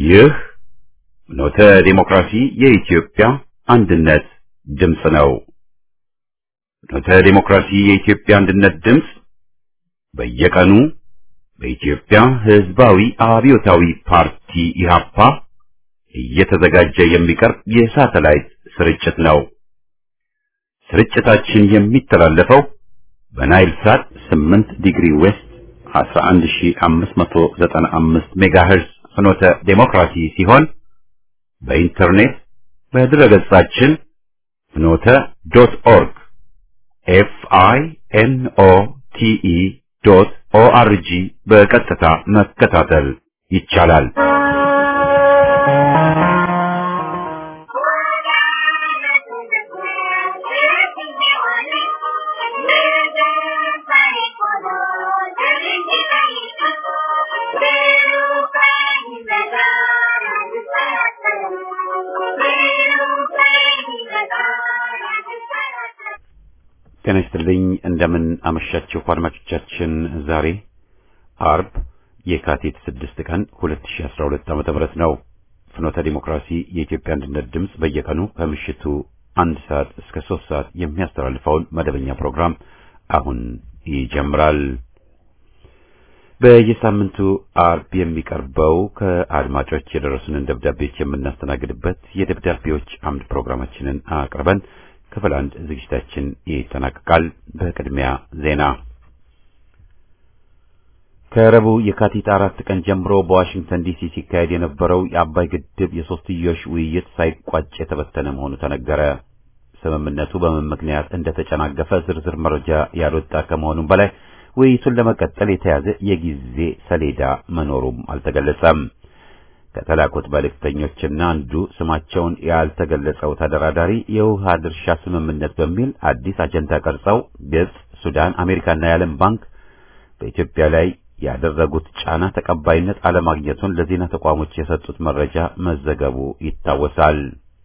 ይህ ኖተ ዲሞክራሲ የኢትዮጵያ አንድነት ድምፅ ነው። ኖተ ዲሞክራሲ የኢትዮጵያ አንድነት ድምፅ በየቀኑ በኢትዮጵያ ሕዝባዊ አብዮታዊ ፓርቲ ኢህአፓ እየተዘጋጀ የሚቀርብ የሳተላይት ስርጭት ነው። ስርጭታችን የሚተላለፈው በናይል ሳት 8 ዲግሪ ዌስት 11595 ሜጋሄርዝ ፍኖተ ዴሞክራሲ ሲሆን በኢንተርኔት በድረገጻችን ፍኖተ ዶት ኦርግ ኤፍ አይ ኤን ኦ ቲ ኢ ዶት ኦ አር ጂ በቀጥታ መከታተል ይቻላል። ጤና ይስጥልኝ። እንደምን አመሻችሁ አድማጮቻችን። ዛሬ አርብ የካቲት 6 ቀን 2012 ዓ.ም ነው። ፍኖተ ዲሞክራሲ የኢትዮጵያ አንድነት ድምፅ በየቀኑ ከምሽቱ አንድ ሰዓት እስከ ሶስት ሰዓት የሚያስተላልፈውን መደበኛ ፕሮግራም አሁን ይጀምራል። በየሳምንቱ አርብ የሚቀርበው ከአድማጮች የደረሱንን ደብዳቤዎች የምናስተናግድበት የደብዳቤዎች አምድ ፕሮግራማችንን አቅርበን ክፍል አንድ ዝግጅታችን ይጠናቀቃል። በቅድሚያ ዜና። ከረቡዕ የካቲት አራት ቀን ጀምሮ በዋሽንግተን ዲሲ ሲካሄድ የነበረው የአባይ ግድብ የሶስትዮሽ ውይይት ሳይቋጭ የተበተነ መሆኑ ተነገረ። ስምምነቱ በምን ምክንያት እንደተጨናገፈ ዝርዝር መረጃ ያልወጣ ከመሆኑም በላይ ውይይቱን ለመቀጠል የተያዘ የጊዜ ሰሌዳ መኖሩም አልተገለጸም። ከተላኩት መልእክተኞችና አንዱ ስማቸውን ያልተገለጸው ተደራዳሪ የውሃ ድርሻ ስምምነት በሚል አዲስ አጀንዳ ቀርጸው ግብጽ፣ ሱዳን፣ አሜሪካና የዓለም ባንክ በኢትዮጵያ ላይ ያደረጉት ጫና ተቀባይነት አለማግኘቱን ለዜና ተቋሞች የሰጡት መረጃ መዘገቡ ይታወሳል።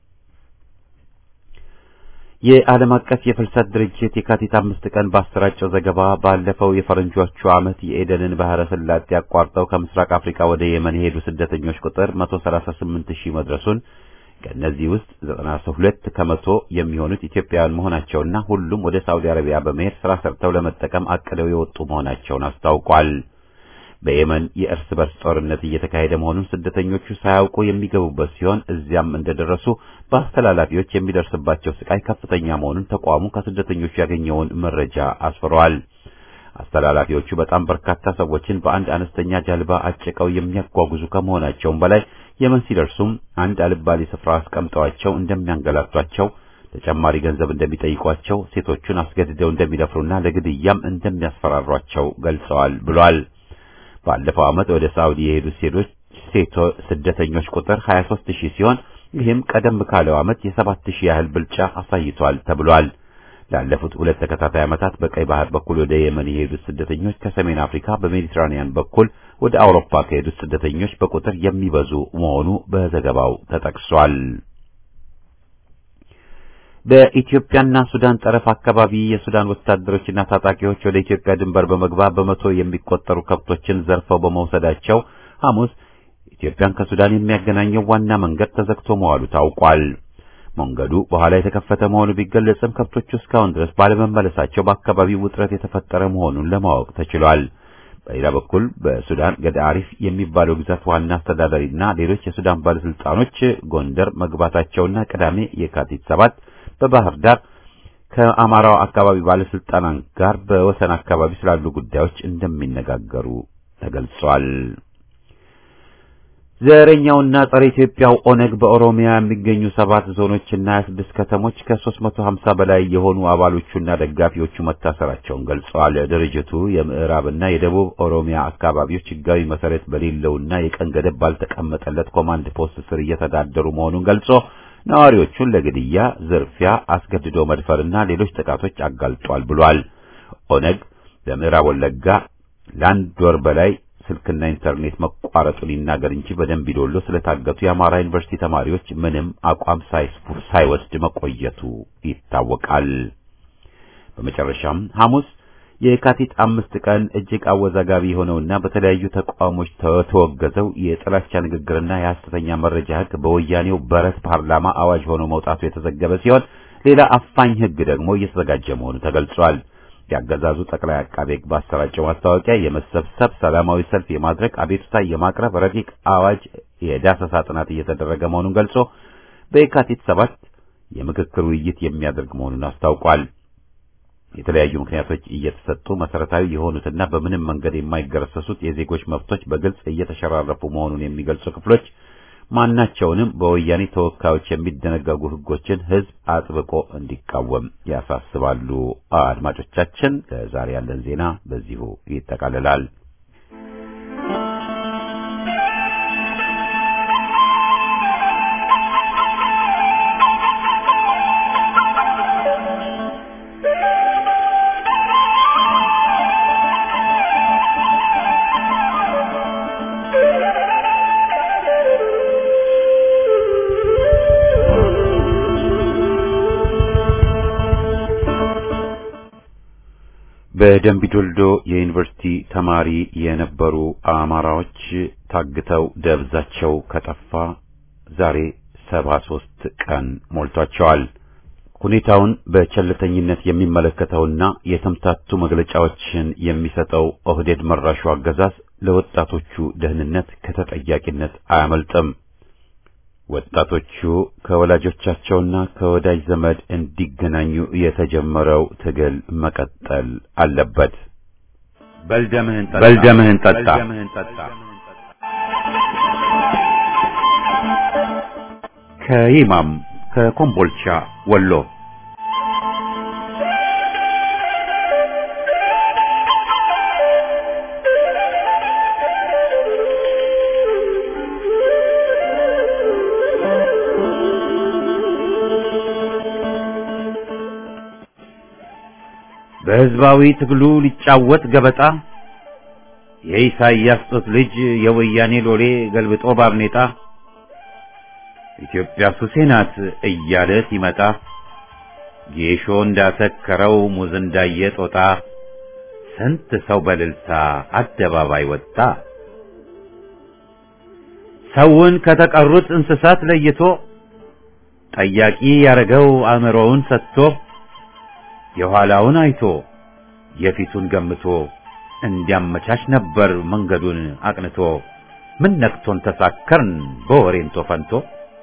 የዓለም አቀፍ የፍልሰት ድርጅት የካቲት አምስት ቀን ባሰራጨው ዘገባ ባለፈው የፈረንጆቹ ዓመት የኤደንን ባህረ ሰላጤ አቋርጠው ከምስራቅ አፍሪካ ወደ የመን የሄዱ ስደተኞች ቁጥር 138 ሺህ መድረሱን ከእነዚህ ውስጥ 92 ከመቶ የሚሆኑት ኢትዮጵያውያን መሆናቸውና ሁሉም ወደ ሳውዲ አረቢያ በመሄድ ስራ ሰርተው ለመጠቀም አቅደው የወጡ መሆናቸውን አስታውቋል። በየመን የእርስ በርስ ጦርነት እየተካሄደ መሆኑን ስደተኞቹ ሳያውቁ የሚገቡበት ሲሆን እዚያም እንደደረሱ በአስተላላፊዎች የሚደርስባቸው ስቃይ ከፍተኛ መሆኑን ተቋሙ ከስደተኞቹ ያገኘውን መረጃ አስፍረዋል። አስተላላፊዎቹ በጣም በርካታ ሰዎችን በአንድ አነስተኛ ጀልባ አጭቀው የሚያጓጉዙ ከመሆናቸውም በላይ የመን ሲደርሱም አንድ አልባሌ ስፍራ አስቀምጠዋቸው እንደሚያንገላቷቸው፣ ተጨማሪ ገንዘብ እንደሚጠይቋቸው፣ ሴቶቹን አስገድደው እንደሚደፍሩና ለግድያም እንደሚያስፈራሯቸው ገልጸዋል ብሏል። ባለፈው ዓመት ወደ ሳውዲ የሄዱት ሴቶች ሴቶ ስደተኞች ቁጥር 23 ሺህ ሲሆን ይህም ቀደም ካለው ዓመት የ7 ሺህ ያህል ብልጫ አሳይቷል ተብሏል። ላለፉት ሁለት ተከታታይ ዓመታት በቀይ ባህር በኩል ወደ የመን የሄዱት ስደተኞች ከሰሜን አፍሪካ በሜዲትራኒያን በኩል ወደ አውሮፓ ከሄዱት ስደተኞች በቁጥር የሚበዙ መሆኑ በዘገባው ተጠቅሷል። በኢትዮጵያና ሱዳን ጠረፍ አካባቢ የሱዳን ወታደሮችና ታጣቂዎች ወደ ኢትዮጵያ ድንበር በመግባት በመቶ የሚቆጠሩ ከብቶችን ዘርፈው በመውሰዳቸው ሐሙስ ኢትዮጵያን ከሱዳን የሚያገናኘው ዋና መንገድ ተዘግቶ መዋሉ ታውቋል። መንገዱ በኋላ የተከፈተ መሆኑ ቢገለጽም ከብቶቹ እስካሁን ድረስ ባለመመለሳቸው በአካባቢው ውጥረት የተፈጠረ መሆኑን ለማወቅ ተችሏል። በሌላ በኩል በሱዳን ገዳሪፍ የሚባለው ግዛት ዋና አስተዳዳሪና ሌሎች የሱዳን ባለስልጣኖች ጎንደር መግባታቸውና ቅዳሜ የካቲት ሰባት በባህር ዳር ከአማራው አካባቢ ባለስልጣናት ጋር በወሰን አካባቢ ስላሉ ጉዳዮች እንደሚነጋገሩ ተገልጿል። ዘረኛውና ጸረ ኢትዮጵያው ኦነግ በኦሮሚያ የሚገኙ ሰባት ዞኖችና 26 ከተሞች ከ350 በላይ የሆኑ አባሎቹና ደጋፊዎቹ መታሰራቸውን ገልጸዋል። ድርጅቱ የምዕራብና የደቡብ ኦሮሚያ አካባቢዎች ሕጋዊ መሰረት በሌለውና የቀን ገደብ ባልተቀመጠለት ኮማንድ ፖስት ስር እየተዳደሩ መሆኑን ገልጾ ነዋሪዎቹን ለግድያ፣ ዝርፊያ፣ አስገድዶ መድፈርና ሌሎች ጥቃቶች አጋልጧል ብሏል። ኦነግ በምዕራብ ወለጋ ለአንድ ወር በላይ ስልክና ኢንተርኔት መቋረጡን ይናገር እንጂ በደንቢ ዶሎ ስለታገቱ የአማራ ዩኒቨርሲቲ ተማሪዎች ምንም አቋም ሳይወስድ መቆየቱ ይታወቃል። በመጨረሻም ሐሙስ የካቲት አምስት ቀን እጅግ አወዛጋቢ የሆነውና በተለያዩ ተቋሞች ተወገዘው የጥላቻ ንግግርና የሐሰተኛ መረጃ ሕግ በወያኔው በረት ፓርላማ አዋጅ ሆኖ መውጣቱ የተዘገበ ሲሆን ሌላ አፋኝ ሕግ ደግሞ እየተዘጋጀ መሆኑ ተገልጿል። የአገዛዙ ጠቅላይ አቃቤ ሕግ ባሰራጨው ማስታወቂያ የመሰብሰብ ሰላማዊ ሰልፍ የማድረግ አቤቱታ የማቅረብ ረቂቅ አዋጅ የዳሰሳ ጥናት እየተደረገ መሆኑን ገልጾ በየካቲት ሰባት የምክክር ውይይት የሚያደርግ መሆኑን አስታውቋል። የተለያዩ ምክንያቶች እየተሰጡ መሰረታዊ የሆኑትና በምንም መንገድ የማይገረሰሱት የዜጎች መብቶች በግልጽ እየተሸራረፉ መሆኑን የሚገልጹ ክፍሎች ማናቸውንም በወያኔ ተወካዮች የሚደነገጉ ሕጎችን ሕዝብ አጥብቆ እንዲቃወም ያሳስባሉ። አድማጮቻችን፣ ለዛሬ ያለን ዜና በዚሁ ይጠቃልላል። በደምቢዶልዶ የዩኒቨርሲቲ ተማሪ የነበሩ አማራዎች ታግተው ደብዛቸው ከጠፋ ዛሬ ሰባ ሦስት ቀን ሞልቷቸዋል። ሁኔታውን በቸልተኝነት የሚመለከተውና የተምታቱ መግለጫዎችን የሚሰጠው ኦህዴድ መራሹ አገዛዝ ለወጣቶቹ ደህንነት ከተጠያቂነት አያመልጥም። ወጣቶቹ ከወላጆቻቸውና ከወዳጅ ዘመድ እንዲገናኙ የተጀመረው ትግል መቀጠል አለበት። በልደምህን ጠጣ በልደምህን ጠጣ። ከይማም ከኮምቦልቻ ወሎ በሕዝባዊ ትግሉ ሊጫወት ገበጣ የኢሳይያስ ጡት ልጅ የወያኔ ሎሌ ገልብጦ ባርኔጣ ኢትዮጵያ ሱሴ ናት እያለ ሲመጣ ጌሾ እንዳሰከረው ሙዝ እንዳየ ጦጣ ስንት ሰው በልልታ አደባባይ ወጣ። ሰውን ከተቀሩት እንስሳት ለይቶ ጠያቂ ያረገው አእምሮውን ሰጥቶ የኋላውን አይቶ የፊቱን ገምቶ እንዲያመቻች ነበር መንገዱን አቅንቶ። ምን ነክቶን ተሳከርን በወሬንቶ ፈንቶ።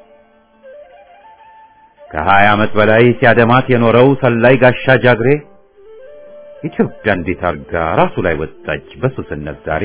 ከሀያ ዓመት በላይ ሲያደማት የኖረው ሰላይ ጋሻ ጃግሬ ኢትዮጵያ እንዴት አርጋ ራሱ ላይ ወጣች በሱስነት ዛሬ።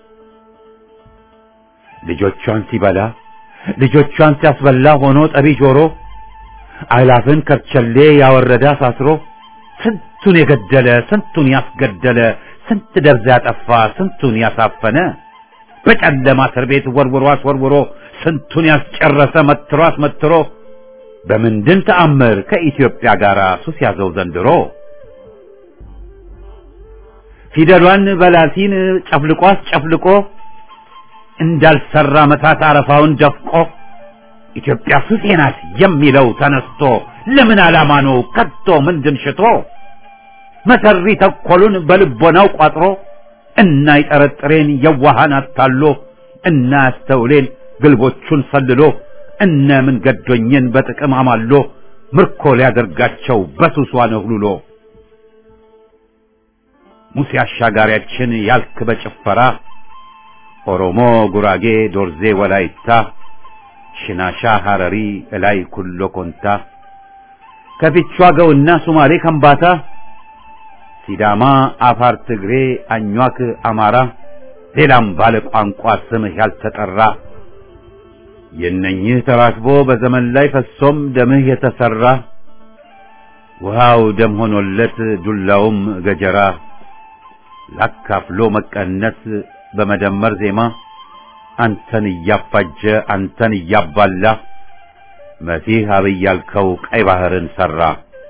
ልጆቿን ሲበላ ልጆቿን ሲያስበላ ሆኖ ጠቢ ጆሮ አእላፍን ከርቸሌ ያወረደ አሳስሮ ስንቱን የገደለ ስንቱን ያስገደለ ስንት ደብዛ ያጠፋ ስንቱን ያሳፈነ በጨለማ እስር ቤት ወርውሮ አስወርውሮ ስንቱን ያስጨረሰ መትሮ አስመትሮ በምንድን ተአምር ከኢትዮጵያ ጋር ሱስ ያዘው ዘንድሮ? ፊደሏን በላቲን ጨፍልቆ አስጨፍልቆ እንዳልሰራ መታት አረፋውን ደፍቆ ኢትዮጵያ ሱሴ ናት የሚለው ተነስቶ ለምን ዓላማ ነው ከቶ ምንድን ሽቶ መሰሪ ተኮሉን በልቦናው ቋጥሮ እና ይጠረጥሬን የዋሃን አታሎ እና ያስተውሌን ግልቦቹን ሰልሎ እነ ምን ገዶኝን በጥቅም አማሎ ምርኮ ሊያደርጋቸው በሱሷ ነህሉሎ ሙሴ አሻጋሪያችን ያልክ በጭፈራ ኦሮሞ፣ ጉራጌ፣ ዶርዜ፣ ወላይታ፣ ሽናሻ፣ ሐረሪ፣ እላይ ኩሎ ኮንታ ከፊቿ ገውና ሱማሌ ከምባታ ሲዳማ፣ አፋር፣ ትግሬ፣ አኟክ፣ አማራ ሌላም ባለ ቋንቋ ስምህ ያልተጠራ የእነኝህ ተራክቦ በዘመን ላይ ፈሶም ደምህ የተሰራ ውሃው ደም ሆኖለት ዱላውም ገጀራ ላካፍሎ መቀነስ በመደመር ዜማ አንተን እያፋጀ አንተን እያባላ መሲህ አብይ ያልከው ቀይ ባህርን ሰራ።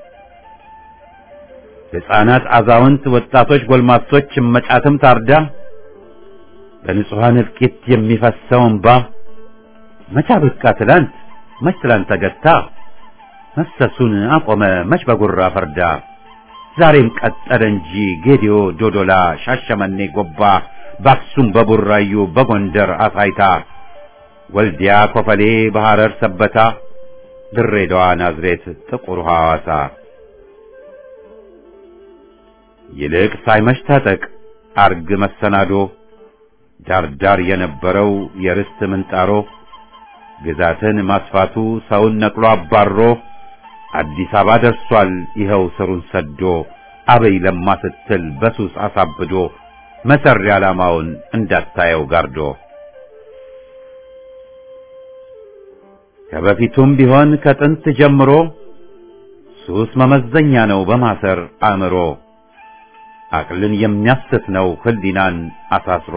ሕፃናት፣ አዛውንት፣ ወጣቶች፣ ጎልማሶች እመጫትም ታርዳ በንጹሐን እልቂት የሚፈሰው እንባ መቻ በቃ ትላንት መች ትላንት ተገታ መፍሰሱን አቆመ መች በጉራ ፈርዳ ዛሬም ቀጠለ እንጂ ጌዲዮ፣ ዶዶላ፣ ሻሸመኔ፣ ጎባ፣ በአክሱም፣ በቡራዩ፣ በጎንደር አሳይታ፣ ወልዲያ፣ ኮፈሌ፣ በሐረር ሰበታ፣ ድሬዳዋ፣ ናዝሬት፣ ጥቁር ሐዋሳ ይልቅ ሳይመሽ ታጠቅ አርግ መሰናዶ ዳርዳር የነበረው የርስት ምንጣሮ ግዛትን ማስፋቱ ሰውን ነቅሎ አባሮ አዲስ አበባ ደርሷል ይኸው ስሩን ሰዶ አበይ ለማ ስትል በሱስ አሳብዶ መሰሪ ዓላማውን እንዳታየው ጋርዶ ከበፊቱም ቢሆን ከጥንት ጀምሮ ሱስ መመዘኛ ነው በማሰር አእምሮ አቅልን የሚያስት ነው ህሊናን አሳስሮ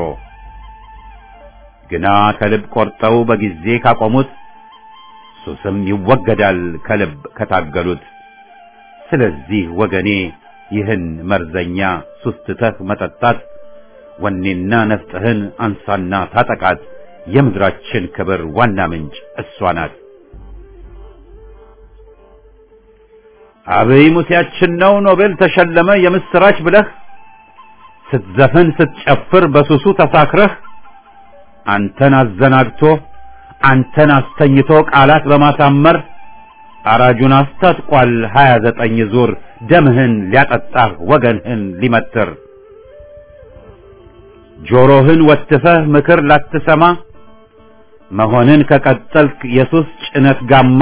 ግና ከልብ ቆርጠው በጊዜ ካቆሙት ሱስም ይወገዳል ከልብ ከታገሉት። ስለዚህ ወገኔ ይህን መርዘኛ ሱስ ትተህ መጠጣት ወኔና ነፍጥህን አንሳና ታጠቃት። የምድራችን ክብር ዋና ምንጭ እሷ ናት። አብይ ሙሴያችን ነው ኖቤል ተሸለመ የምስራች ብለህ ስትዘፍን ስትጨፍር በሱሱ ተሳክረህ አንተን አዘናግቶ አንተን አስተኝቶ ቃላት በማሳመር አራጁን አስታጥቋል ሀያ ዘጠኝ ዙር ደምህን ሊያጠጣህ ወገንህን ሊመትር ጆሮህን ወትፈህ ምክር ላትሰማ መሆንን ከቀጠልክ የሱስ ጭነት ጋማ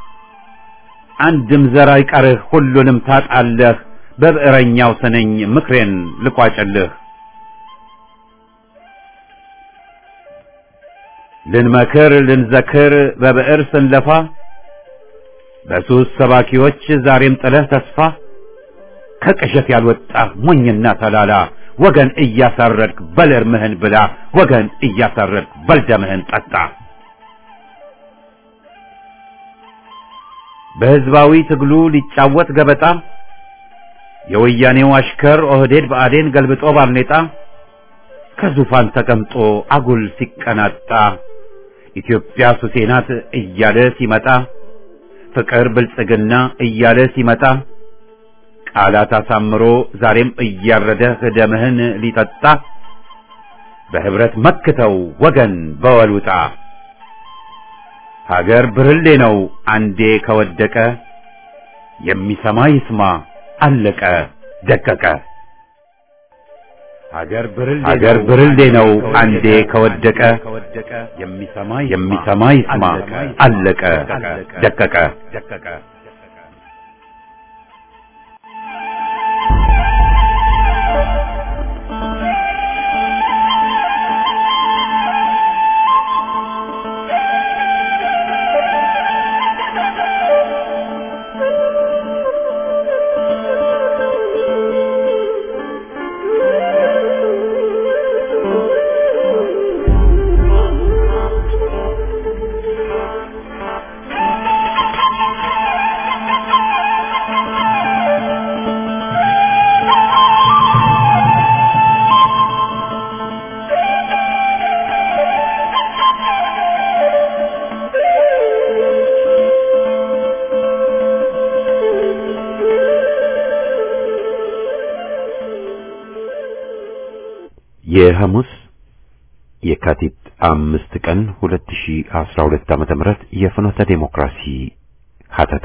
አንድም ዘር አይቀርህ ሁሉንም ታጣለህ በብዕረኛው ስነኝ ምክሬን ልቋጭልህ ልንመክር ልንዘክር በብዕር ስንለፋ በሱስ ሰባኪዎች ዛሬም ጥለህ ተስፋ ከቅዠት ያልወጣህ ሞኝና ተላላ ወገን እያሳረድክ በል እርምህን ብላ ወገን እያሳረድክ በል ደምህን ጠጣ። በሕዝባዊ ትግሉ ሊጫወት ገበጣ የወያኔው አሽከር ኦህዴድ ብአዴን ገልብጦ ባርኔጣ ከዙፋን ተቀምጦ አጉል ሲቀናጣ ኢትዮጵያ ሱሴ ናት እያለ ሲመጣ ፍቅር ብልጽግና እያለ ሲመጣ ቃላት አሳምሮ ዛሬም እያረደህ ደምህን ሊጠጣ በህብረት መክተው ወገን በወሉጣ ሀገር ብርሌ ነው አንዴ ከወደቀ የሚሰማ ይስማ አለቀ ደቀቀ። ሀገር ብርሌ ነው አንዴ ከወደቀ የሚሰማ ይስማ አለቀ ደቀቀ። የሐሙስ የካቲት አምስት ቀን 2012 ዓመተ ምህረት የፍኖተ ዴሞክራሲ ሀተታ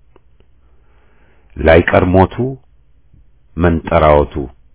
ላይቀር ሞቱ መንጠራወቱ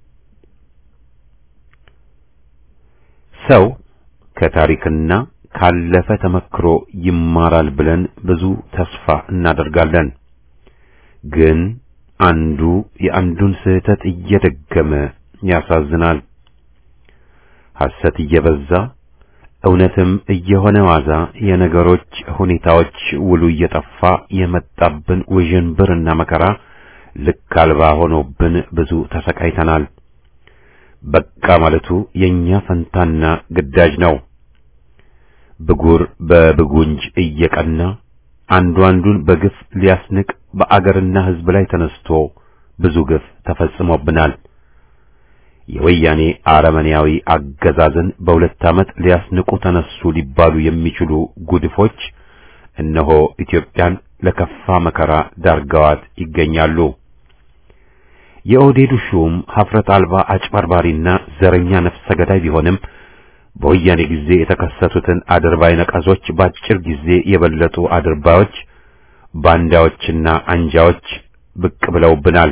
ሰው ከታሪክና ካለፈ ተመክሮ ይማራል ብለን ብዙ ተስፋ እናደርጋለን። ግን አንዱ የአንዱን ስህተት እየደገመ ያሳዝናል። ሐሰት እየበዛ እውነትም እየሆነ ዋዛ የነገሮች ሁኔታዎች ውሉ እየጠፋ የመጣብን ውዥንብርና መከራ ልክ አልባ ሆኖብን ብዙ ተሰቃይተናል። በቃ ማለቱ የኛ ፈንታና ግዳጅ ነው። ብጉር በብጉንጅ እየቀና አንዱ አንዱን በግፍ ሊያስንቅ በአገርና ሕዝብ ላይ ተነስቶ ብዙ ግፍ ተፈጽሞብናል። የወያኔ አረመኔያዊ አገዛዝን በሁለት ዓመት ሊያስንቁ ተነሱ ሊባሉ የሚችሉ ጉድፎች እነሆ ኢትዮጵያን ለከፋ መከራ ዳርገዋት ይገኛሉ። የኦህዴዱ ሹም ሀፍረት አልባ አጭበርባሪና ዘረኛ ነፍሰ ገዳይ ቢሆንም በወያኔ ጊዜ የተከሰቱትን አድርባይ ነቀዞች በአጭር ጊዜ የበለጡ አድርባዮች፣ ባንዳዎችና አንጃዎች ብቅ ብለውብናል።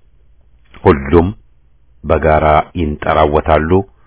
ሁሉም በጋራ ይንጠራወታሉ፣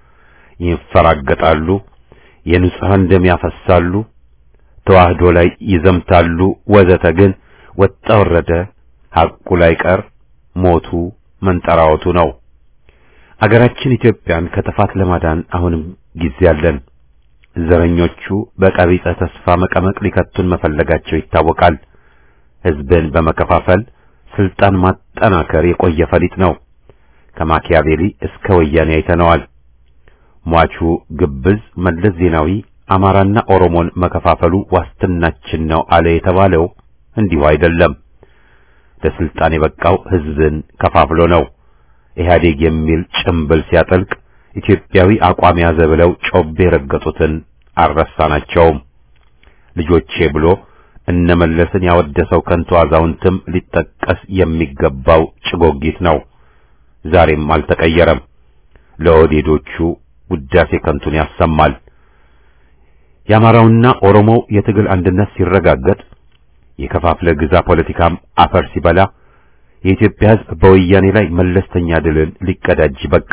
ይንፈራገጣሉ፣ የንጹሐን ደም ያፈሳሉ፣ ተዋህዶ ላይ ይዘምታሉ፣ ወዘተ። ግን ወጣ ወረደ ሐቁ ላይ ቀር ሞቱ መንጠራወቱ ነው። አገራችን ኢትዮጵያን ከጥፋት ለማዳን አሁንም ጊዜ አለን። ዘረኞቹ በቀቢጸ ተስፋ መቀመቅ ሊከቱን መፈለጋቸው ይታወቃል። ሕዝብን በመከፋፈል ስልጣን ማጠናከር የቆየ ፈሊጥ ነው። ከማኪያቬሊ እስከ ወያኔ አይተነዋል። ሟቹ ግብዝ መለስ ዜናዊ አማራና ኦሮሞን መከፋፈሉ ዋስትናችን ነው አለ የተባለው እንዲሁ አይደለም። ለስልጣን የበቃው ሕዝብን ከፋፍሎ ነው። ኢህአዴግ የሚል ጭምብል ሲያጠልቅ ኢትዮጵያዊ አቋም ያዘ ብለው ጮቤ የረገጡትን አልረሳናቸውም። ልጆቼ ብሎ እነመለስን ያወደሰው ከንቱ አዛውንትም ሊጠቀስ የሚገባው ጭጎጊት ነው። ዛሬም አልተቀየረም። ለኦህዴዶቹ ውዳሴ ከንቱን ያሰማል። የአማራውና ኦሮሞው የትግል አንድነት ሲረጋገጥ የከፋፍለ ግዛ ፖለቲካም አፈር ሲበላ የኢትዮጵያ ሕዝብ በወያኔ ላይ መለስተኛ ድልን ሊቀዳጅ በቃ።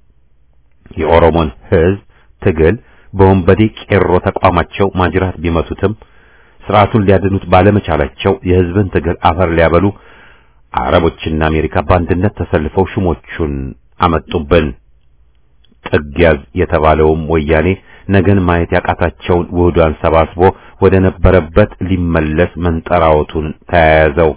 የኦሮሞን ሕዝብ ትግል በወንበዴ ቄሮ ተቋማቸው ማጅራት ቢመቱትም ስርዓቱን ሊያድኑት ባለመቻላቸው የሕዝብን ትግል አፈር ሊያበሉ አረቦችና አሜሪካ በአንድነት ተሰልፈው ሹሞቹን አመጡብን። ጥግ ያዝ የተባለውም ወያኔ ነገን ማየት ያቃታቸውን ውህዷን ሰባስቦ ወደ ነበረበት ሊመለስ መንጠራወቱን ተያያዘው።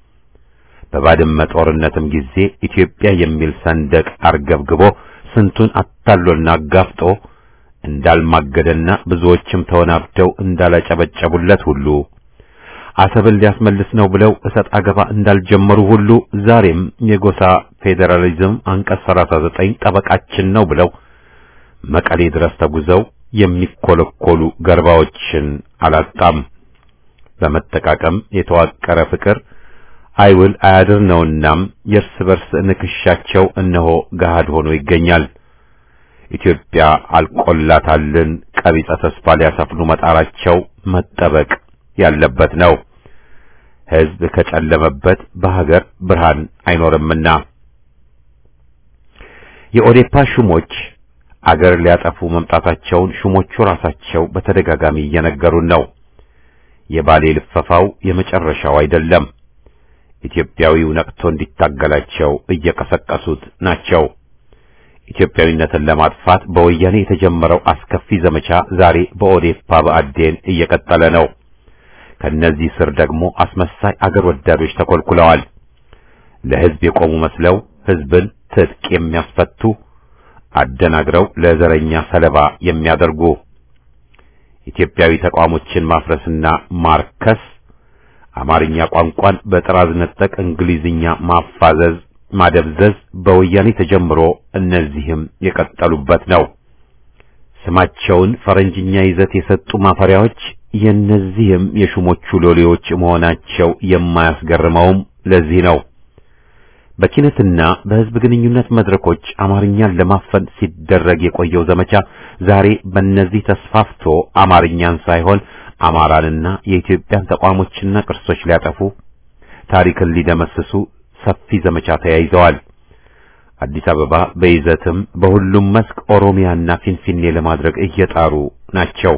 በባድመ ጦርነትም ጊዜ ኢትዮጵያ የሚል ሰንደቅ አርገብግቦ ስንቱን አታሎና አጋፍጦ እንዳልማገደና ብዙዎችም ተወናብደው እንዳላጨበጨቡለት ሁሉ አሰብን ሊያስመልስ ነው ብለው እሰጥ አገባ እንዳልጀመሩ ሁሉ ዛሬም የጎሳ ፌዴራሊዝም አንቀጽ 39 ጠበቃችን ነው ብለው መቀሌ ድረስ ተጉዘው የሚኮለኮሉ ገርባዎችን አላጣም። በመጠቃቀም የተዋቀረ ፍቅር አይውል አያድር ነውናም የእርስ በርስ ንክሻቸው እነሆ ገሃድ ሆኖ ይገኛል። ኢትዮጵያ አልቆላታልን ቀቢጸ ተስፋ ሊያሰፍኑ መጣራቸው መጠበቅ ያለበት ነው። ሕዝብ ከጨለመበት በሀገር ብርሃን አይኖርምና የኦዴፓ ሹሞች አገር ሊያጠፉ መምጣታቸውን ሹሞቹ ራሳቸው በተደጋጋሚ እየነገሩን ነው። የባሌ ልፈፋው የመጨረሻው አይደለም። ኢትዮጵያዊው ነቅቶ እንዲታገላቸው እየቀሰቀሱት ናቸው። ኢትዮጵያዊነትን ለማጥፋት በወያኔ የተጀመረው አስከፊ ዘመቻ ዛሬ በኦዴፓ በአዴን እየቀጠለ ነው። ከነዚህ ስር ደግሞ አስመሳይ አገር ወዳዶች ተኮልኩለዋል። ለሕዝብ የቆሙ መስለው ሕዝብን ትጥቅ የሚያስፈቱ አደናግረው ለዘረኛ ሰለባ የሚያደርጉ ኢትዮጵያዊ ተቋሞችን ማፍረስና ማርከስ፣ አማርኛ ቋንቋን በጥራዝ ነጠቅ እንግሊዝኛ ማፋዘዝ፣ ማደብዘዝ በወያኔ ተጀምሮ እነዚህም የቀጠሉበት ነው። ስማቸውን ፈረንጅኛ ይዘት የሰጡ ማፈሪያዎች የእነዚህም የሹሞቹ ሎሌዎች መሆናቸው የማያስገርመውም ለዚህ ነው። በኪነትና በሕዝብ ግንኙነት መድረኮች አማርኛን ለማፈን ሲደረግ የቆየው ዘመቻ ዛሬ በእነዚህ ተስፋፍቶ አማርኛን ሳይሆን አማራንና የኢትዮጵያን ተቋሞችና ቅርሶች ሊያጠፉ ታሪክን ሊደመስሱ ሰፊ ዘመቻ ተያይዘዋል። አዲስ አበባ በይዘትም በሁሉም መስክ ኦሮሚያና ፊንፊኔ ለማድረግ እየጣሩ ናቸው።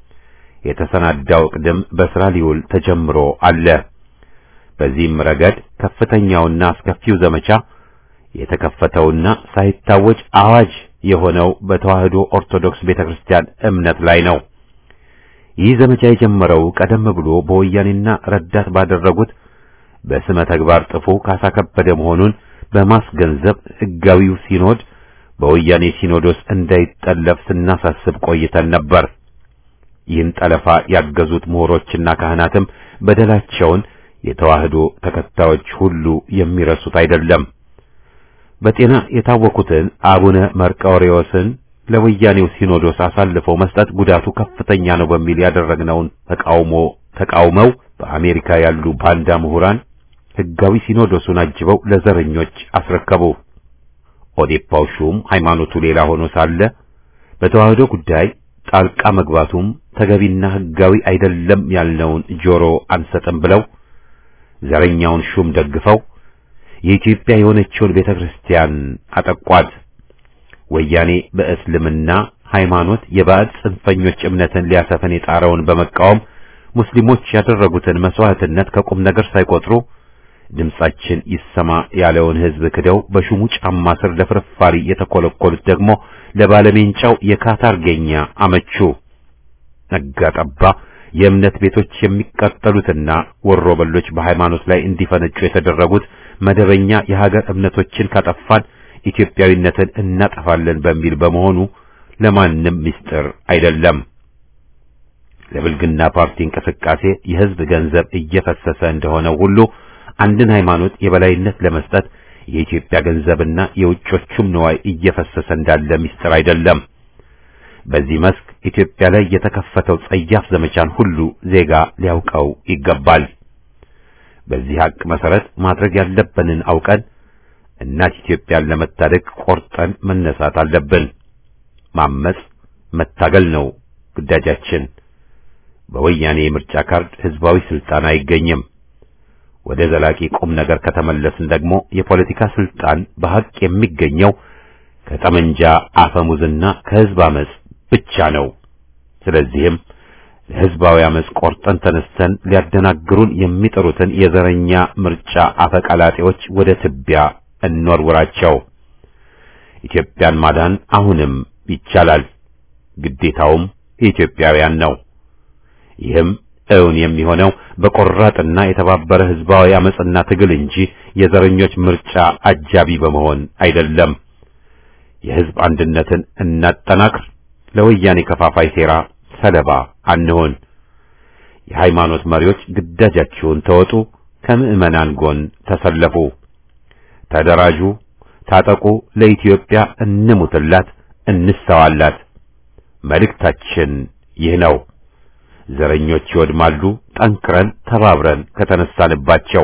የተሰናዳው ቅድም በስራ ሊውል ተጀምሮ አለ። በዚህም ረገድ ከፍተኛውና አስከፊው ዘመቻ የተከፈተውና ሳይታወጅ አዋጅ የሆነው በተዋህዶ ኦርቶዶክስ ቤተክርስቲያን እምነት ላይ ነው። ይህ ዘመቻ የጀመረው ቀደም ብሎ በወያኔና ረዳት ባደረጉት በስመ ተግባር ጥፉ ካሳ ከበደ መሆኑን በማስገንዘብ ሕጋዊው ሲኖድ በወያኔ ሲኖዶስ እንዳይጠለፍ ስናሳስብ ቆይተን ነበር። ይህን ጠለፋ ያገዙት ምሁሮችና ካህናትም በደላቸውን የተዋህዶ ተከታዮች ሁሉ የሚረሱት አይደለም። በጤና የታወኩትን አቡነ መርቆሬዎስን ለወያኔው ሲኖዶስ አሳልፈው መስጠት ጉዳቱ ከፍተኛ ነው በሚል ያደረግነውን ተቃውሞ ተቃውመው በአሜሪካ ያሉ ባንዳ ምሁራን ሕጋዊ ሲኖዶሱን አጅበው ለዘረኞች አስረከቡ። ኦዴፓው ሹም ሃይማኖቱ ሌላ ሆኖ ሳለ በተዋህዶ ጉዳይ ጣልቃ መግባቱም ተገቢና ሕጋዊ አይደለም ያልነውን ጆሮ አንሰጥም ብለው ዘረኛውን ሹም ደግፈው የኢትዮጵያ የሆነችውን ቤተ ክርስቲያን አጠቋት። ወያኔ በእስልምና ሃይማኖት የባዕድ ጽንፈኞች እምነትን ሊያሰፍን የጣረውን በመቃወም ሙስሊሞች ያደረጉትን መስዋዕትነት ከቁም ነገር ሳይቆጥሩ ድምጻችን ይሰማ ያለውን ሕዝብ ክደው በሹሙ ጫማ ስር ለፍርፋሪ የተኮለኮሉት ደግሞ ለባለሜንጫው የካታርጌኛ አመቹ። ነጋ ጠባ የእምነት ቤቶች የሚቃጠሉትና ወሮ በሎች በሃይማኖት ላይ እንዲፈነጩ የተደረጉት መደበኛ የሀገር እምነቶችን ካጠፋን ኢትዮጵያዊነትን እናጠፋለን በሚል በመሆኑ ለማንም ምስጢር አይደለም። ለብልግና ፓርቲ እንቅስቃሴ የሕዝብ ገንዘብ እየፈሰሰ እንደሆነ ሁሉ አንድን ሃይማኖት የበላይነት ለመስጠት የኢትዮጵያ ገንዘብና የውጮቹም ንዋይ እየፈሰሰ እንዳለ ምስጢር አይደለም። በዚህ መስክ ኢትዮጵያ ላይ የተከፈተው ጸያፍ ዘመቻን ሁሉ ዜጋ ሊያውቀው ይገባል። በዚህ ሀቅ መሰረት ማድረግ ያለብንን አውቀን እናት ኢትዮጵያን ለመታደግ ቆርጠን መነሳት አለብን። ማመጽ፣ መታገል ነው ግዳጃችን። በወያኔ የምርጫ ካርድ ህዝባዊ ስልጣን አይገኝም። ወደ ዘላቂ ቁም ነገር ከተመለስን ደግሞ የፖለቲካ ስልጣን በሐቅ የሚገኘው ከጠመንጃ አፈሙዝና ከህዝብ አመጽ ብቻ ነው። ስለዚህም ለህዝባዊ አመጽ ቆርጠን ተነስተን ሊያደናግሩን የሚጥሩትን የዘረኛ ምርጫ አፈቀላጤዎች ወደ ትቢያ እንወርውራቸው። ኢትዮጵያን ማዳን አሁንም ይቻላል። ግዴታውም የኢትዮጵያውያን ነው። ይህም እውን የሚሆነው በቆራጥና የተባበረ ህዝባዊ አመጽና ትግል እንጂ የዘረኞች ምርጫ አጃቢ በመሆን አይደለም። የህዝብ አንድነትን እናጠናክር። ለወያኔ ከፋፋይ ሴራ ሰለባ አንሆን። የሃይማኖት መሪዎች ግዳጃችሁን ተወጡ። ከምዕመናን ጎን ተሰለፉ። ተደራጁ፣ ታጠቁ። ለኢትዮጵያ እንሙትላት፣ እንሰዋላት። መልእክታችን ይህ ነው። ዘረኞች ይወድማሉ፣ ጠንክረን ተባብረን ከተነሳንባቸው።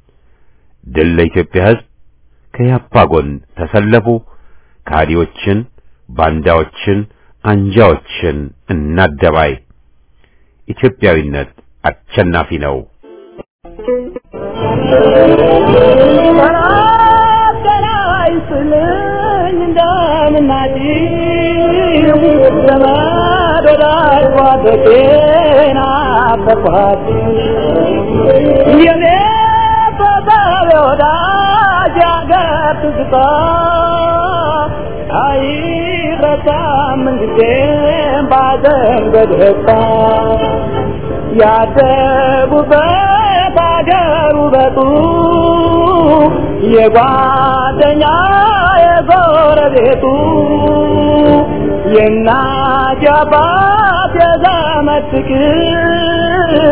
ድል ለኢትዮጵያ ህዝብ። ከያፓ ጎን ተሰለፉ። ከሃዲዎችን፣ ባንዳዎችን፣ አንጃዎችን እናደባይ። ኢትዮጵያዊነት አሸናፊ ነው። ያደጉበት አገር ውበቱ የጓደኛ የጎረቤቱ የእናት የአባት የዘመድ ፍቅር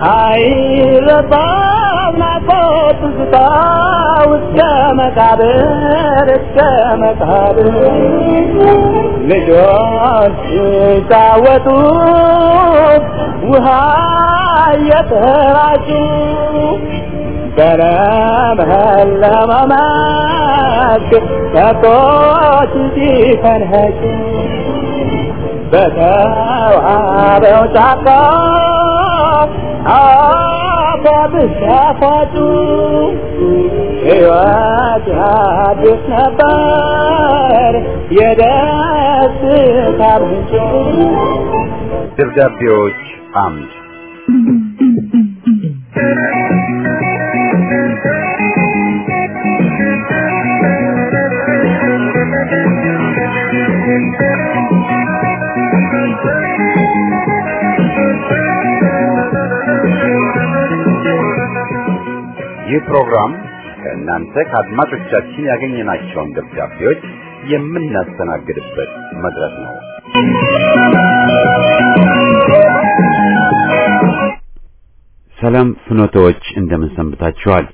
አይረሳም ናፍቆት ትዝታ እስከ መቃብር እስከ መቃብር ልጆች ሲጫወቱ ውሃ እየተራጩ በለመለመ መስክ ከብቶች ሲፈንኸጩ በተዋበው ጫካ አባብስ ያፋጩ ሕይወት አዲስ ነበር የደስታ ምንጭ ደብዳቤዎች አምድ ይህ ፕሮግራም ከእናንተ ከአድማጮቻችን ያገኘናቸውን ደብዳቤዎች የምናስተናግድበት መድረክ ነው። ሰላም ፍኖተዎች እንደምን ሰንብታችኋል?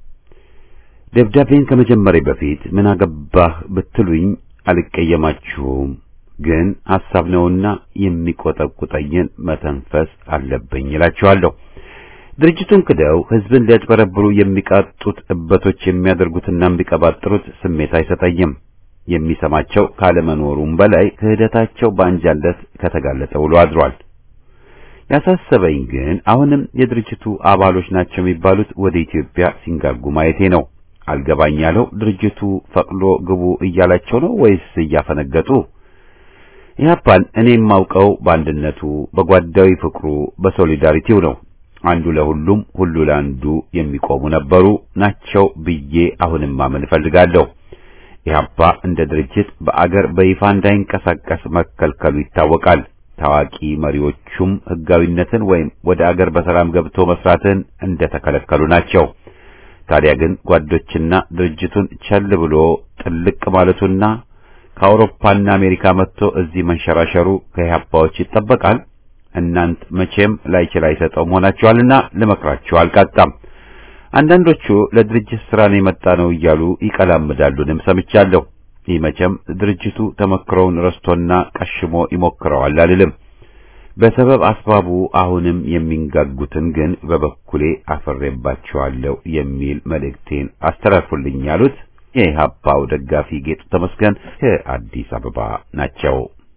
ደብዳቤን ከመጀመሪያ በፊት ምን አገባህ ብትሉኝ አልቀየማችሁም። ግን ሐሳብ ነውና የሚቆጠቁጠኝን መተንፈስ አለብኝ እላችኋለሁ። ድርጅቱን ክደው ህዝብን ሊያጭበረብሩ የሚቃጡት እበቶች የሚያደርጉትና የሚቀባጥሩት ስሜት አይሰጠኝም። የሚሰማቸው ካለመኖሩም በላይ ክህደታቸው በአንጃለት ከተጋለጠ ውሎ አድሯል። ያሳሰበኝ ግን አሁንም የድርጅቱ አባሎች ናቸው የሚባሉት ወደ ኢትዮጵያ ሲንጋጉ ማየቴ ነው። አልገባኝ ያለው ድርጅቱ ፈቅዶ ግቡ እያላቸው ነው ወይስ እያፈነገጡ? ኢህአፓን እኔ የማውቀው በአንድነቱ፣ በጓዳዊ ፍቅሩ፣ በሶሊዳሪቲው ነው። አንዱ ለሁሉም ሁሉ ለአንዱ የሚቆሙ ነበሩ ናቸው ብዬ አሁንም ማመን እፈልጋለሁ። ኢህአፓ እንደ ድርጅት በአገር በይፋ እንዳይንቀሳቀስ መከልከሉ ይታወቃል። ታዋቂ መሪዎቹም ህጋዊነትን ወይም ወደ አገር በሰላም ገብቶ መስራትን እንደተከለከሉ ናቸው። ታዲያ ግን ጓዶችና ድርጅቱን ቸል ብሎ ጥልቅ ማለቱና ከአውሮፓና አሜሪካ መጥቶ እዚህ መንሸራሸሩ ከኢህአፓዎች ይጠበቃል። እናንት መቼም ላይችል አይሰጠው መሆናችኋልና ልመክራችሁ አልቃጣም። አንዳንዶቹ ለድርጅት ስራ ነው የመጣ ነው እያሉ ይቀላምዳሉንም ሰምቻለሁ። ይህ መቼም ድርጅቱ ተመክሮውን ረስቶና ቀሽሞ ይሞክረዋል አልልም። በሰበብ አስባቡ አሁንም የሚንጋጉትን ግን በበኩሌ አፈሬባቸዋለሁ የሚል መልእክቴን አስተላልፉልኝ ያሉት የኢህአፓው ደጋፊ ጌጡ ተመስገን ከአዲስ አበባ ናቸው።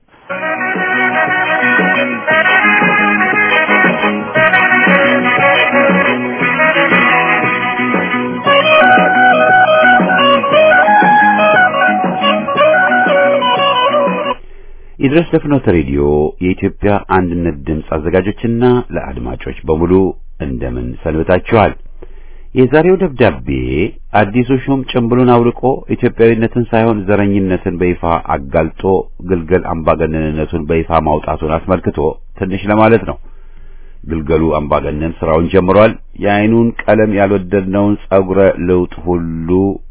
ይድረስ ለፍኖተ ሬዲዮ የኢትዮጵያ አንድነት ድምፅ አዘጋጆችና ለአድማጮች በሙሉ እንደምን ሰንብታችኋል? የዛሬው ደብዳቤ አዲሱ ሹም ጭምብሉን አውልቆ ኢትዮጵያዊነትን ሳይሆን ዘረኝነትን በይፋ አጋልጦ ግልገል አምባገነንነቱን በይፋ ማውጣቱን አስመልክቶ ትንሽ ለማለት ነው። ግልገሉ አምባገነን ስራውን ጀምሯል። የአይኑን ቀለም ያልወደድነውን ጸጉረ ልውጥ ሁሉ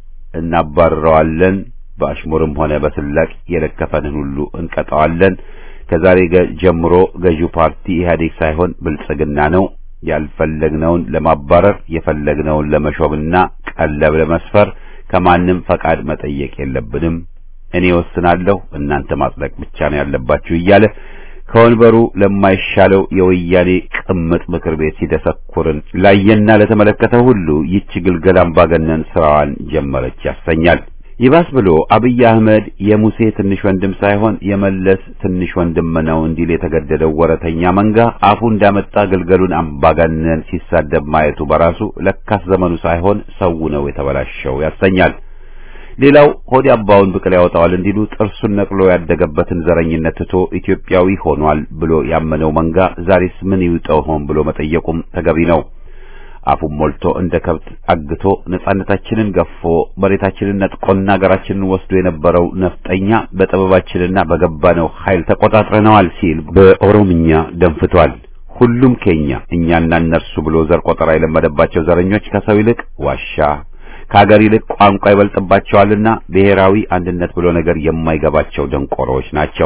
እናባርረዋለን። በአሽሙርም ሆነ በስላቅ የለከፈንን ሁሉ እንቀጣዋለን። ከዛሬ ጀምሮ ገዢው ፓርቲ ኢህአዴግ ሳይሆን ብልጽግና ነው። ያልፈለግነውን ለማባረር የፈለግነውን ለመሾምና ቀለብ ለመስፈር ከማንም ፈቃድ መጠየቅ የለብንም። እኔ ወስናለሁ፣ እናንተ ማጽደቅ ብቻ ነው ያለባችሁ እያለ ከወንበሩ ለማይሻለው የወያኔ ቅምጥ ምክር ቤት ሲደሰኩርን ላየና ለተመለከተ ሁሉ ይቺ ግልገል አምባገነን ስራዋን ጀመረች ያሰኛል። ይባስ ብሎ አብይ አህመድ የሙሴ ትንሽ ወንድም ሳይሆን የመለስ ትንሽ ወንድም ነው እንዲል የተገደደው ወረተኛ መንጋ አፉ እንዳመጣ ግልገሉን አምባገነን ሲሳደብ ማየቱ በራሱ ለካስ ዘመኑ ሳይሆን ሰው ነው የተበላሸው ያሰኛል። ሌላው ሆድ አባውን ብቅል ያወጣዋል እንዲሉ ጥርሱን ነቅሎ ያደገበትን ዘረኝነት ትቶ ኢትዮጵያዊ ሆኗል ብሎ ያመነው መንጋ ዛሬስ ምን ይውጠው ሆን ብሎ መጠየቁም ተገቢ ነው። አፉን ሞልቶ እንደ ከብት አግቶ ነጻነታችንን ገፎ መሬታችንን ነጥቆና ሀገራችንን ወስዶ የነበረው ነፍጠኛ በጥበባችንና በገባነው ኃይል ተቆጣጥረነዋል ሲል በኦሮምኛ ደንፍቷል። ሁሉም ኬኛ እኛና እነርሱ ብሎ ዘር ቆጠራ የለመደባቸው ዘረኞች ከሰው ይልቅ ዋሻ ከሀገር ይልቅ ቋንቋ ይበልጥባቸዋልና ብሔራዊ አንድነት ብሎ ነገር የማይገባቸው ደንቆሮዎች ናቸው።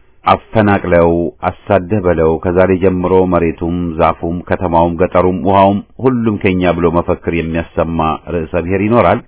አፈናቅለው አሳደህ በለው ከዛሬ ጀምሮ መሬቱም፣ ዛፉም፣ ከተማውም፣ ገጠሩም፣ ውሃውም ሁሉም ከኛ ብሎ መፈክር የሚያሰማ ርዕሰ ብሔር ይኖራል።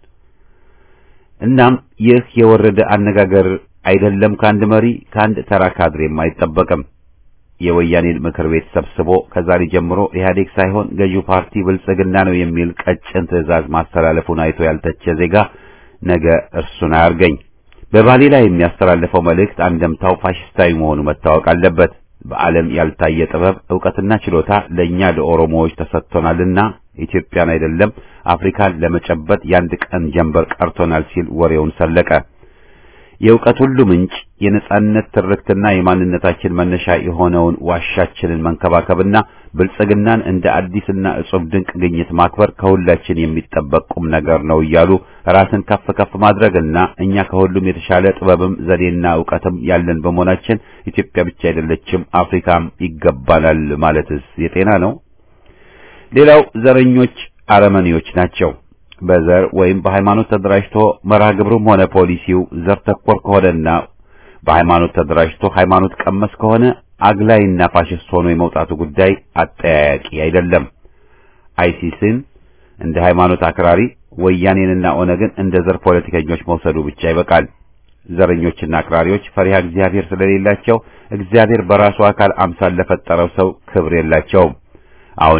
እናም ይህ የወረደ አነጋገር አይደለም ከአንድ መሪ ከአንድ ተራ ካድሬም አይጠበቅም። የወያኔን ምክር ቤት ሰብስቦ ከዛሬ ጀምሮ ኢህአዴግ ሳይሆን ገዢው ፓርቲ ብልጽግና ነው የሚል ቀጭን ትዕዛዝ ማስተላለፉን አይቶ ያልተቸ ዜጋ ነገ እርሱን አያርገኝ። በባሌ ላይ የሚያስተላልፈው መልእክት አንደምታው ፋሽስታዊ መሆኑ መታወቅ አለበት። በዓለም ያልታየ ጥበብ፣ ዕውቀትና ችሎታ ለእኛ ለኦሮሞዎች ተሰጥቶናልና ኢትዮጵያን አይደለም አፍሪካን ለመጨበጥ የአንድ ቀን ጀንበር ቀርቶናል ሲል ወሬውን ሰለቀ። የእውቀት ሁሉ ምንጭ የነጻነት ትርክትና የማንነታችን መነሻ የሆነውን ዋሻችንን መንከባከብና ብልጽግናን እንደ አዲስና እጹብ ድንቅ ግኝት ማክበር ከሁላችን የሚጠበቅ ቁም ነገር ነው እያሉ ራስን ከፍ ከፍ ማድረግና እኛ ከሁሉም የተሻለ ጥበብም ዘዴና ዕውቀትም ያለን በመሆናችን ኢትዮጵያ ብቻ አይደለችም አፍሪካም ይገባናል ማለትስ የጤና ነው? ሌላው ዘረኞች አረመኔዎች ናቸው። በዘር ወይም በሃይማኖት ተደራጅቶ መርሃ ግብሩም ሆነ ፖሊሲው ዘር ተኮር ከሆነና በሃይማኖት ተደራጅቶ ሃይማኖት ቀመስ ከሆነ አግላይና ፋሽስት ሆኖ የመውጣቱ ጉዳይ አጠያያቂ አይደለም። አይሲስን እንደ ሃይማኖት አክራሪ፣ ወያኔንና ኦነግን እንደ ዘር ፖለቲከኞች መውሰዱ ብቻ ይበቃል። ዘረኞችና አክራሪዎች ፈሪሃ እግዚአብሔር ስለሌላቸው እግዚአብሔር በራሱ አካል አምሳል ለፈጠረው ሰው ክብር የላቸውም። አሁንም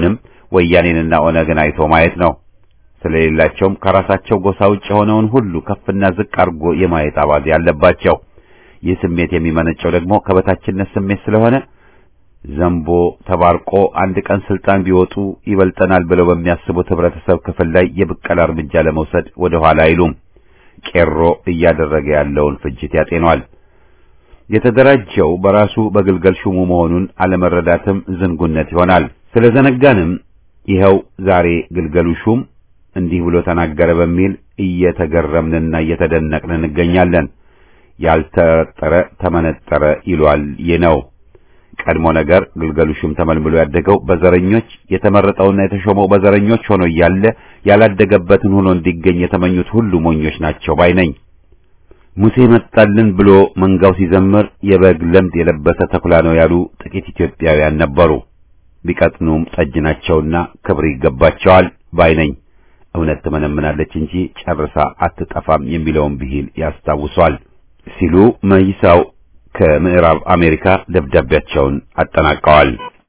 ወያኔንና ኦነግን አይቶ ማየት ነው። ስለሌላቸውም ከራሳቸው ጎሳ ውጭ የሆነውን ሁሉ ከፍና ዝቅ አድርጎ የማየት አባዜ ያለባቸው። ይህ ስሜት የሚመነጨው ደግሞ ከበታችነት ስሜት ስለሆነ ዘንቦ ተባርቆ አንድ ቀን ስልጣን ቢወጡ ይበልጠናል ብለው በሚያስቡት ህብረተሰብ ክፍል ላይ የብቀላ እርምጃ ለመውሰድ ወደ ኋላ አይሉም። ቄሮ እያደረገ ያለውን ፍጅት ያጤኗል። የተደራጀው በራሱ በግልገል ሹሙ መሆኑን አለመረዳትም ዝንጉነት ይሆናል። ስለዘነጋንም ይኸው ዛሬ ግልገሉ ሹም እንዲህ ብሎ ተናገረ በሚል እየተገረምንና እየተደነቅን እንገኛለን። ያልተጠረጠረ ተመነጠረ ይሏል። ይህ ነው ቀድሞ ነገር ግልገሉ ሹም ተመልምሎ ያደገው በዘረኞች የተመረጠውና የተሾመው በዘረኞች ሆኖ እያለ ያላደገበትን ሆኖ እንዲገኝ የተመኙት ሁሉ ሞኞች ናቸው ባይ ነኝ። ሙሴ መጣልን ብሎ መንጋው ሲዘምር የበግ ለምድ የለበሰ ተኩላ ነው ያሉ ጥቂት ኢትዮጵያውያን ነበሩ። ቢቀጥኑም ጠጅ ናቸውና ክብር ይገባቸዋል ባይ ነኝ። እውነት ትመነምናለች እንጂ ጨርሳ አትጠፋም የሚለውን ብሂል ያስታውሷል ሲሉ መይሳው ከምዕራብ አሜሪካ ደብዳቤያቸውን አጠናቀዋል።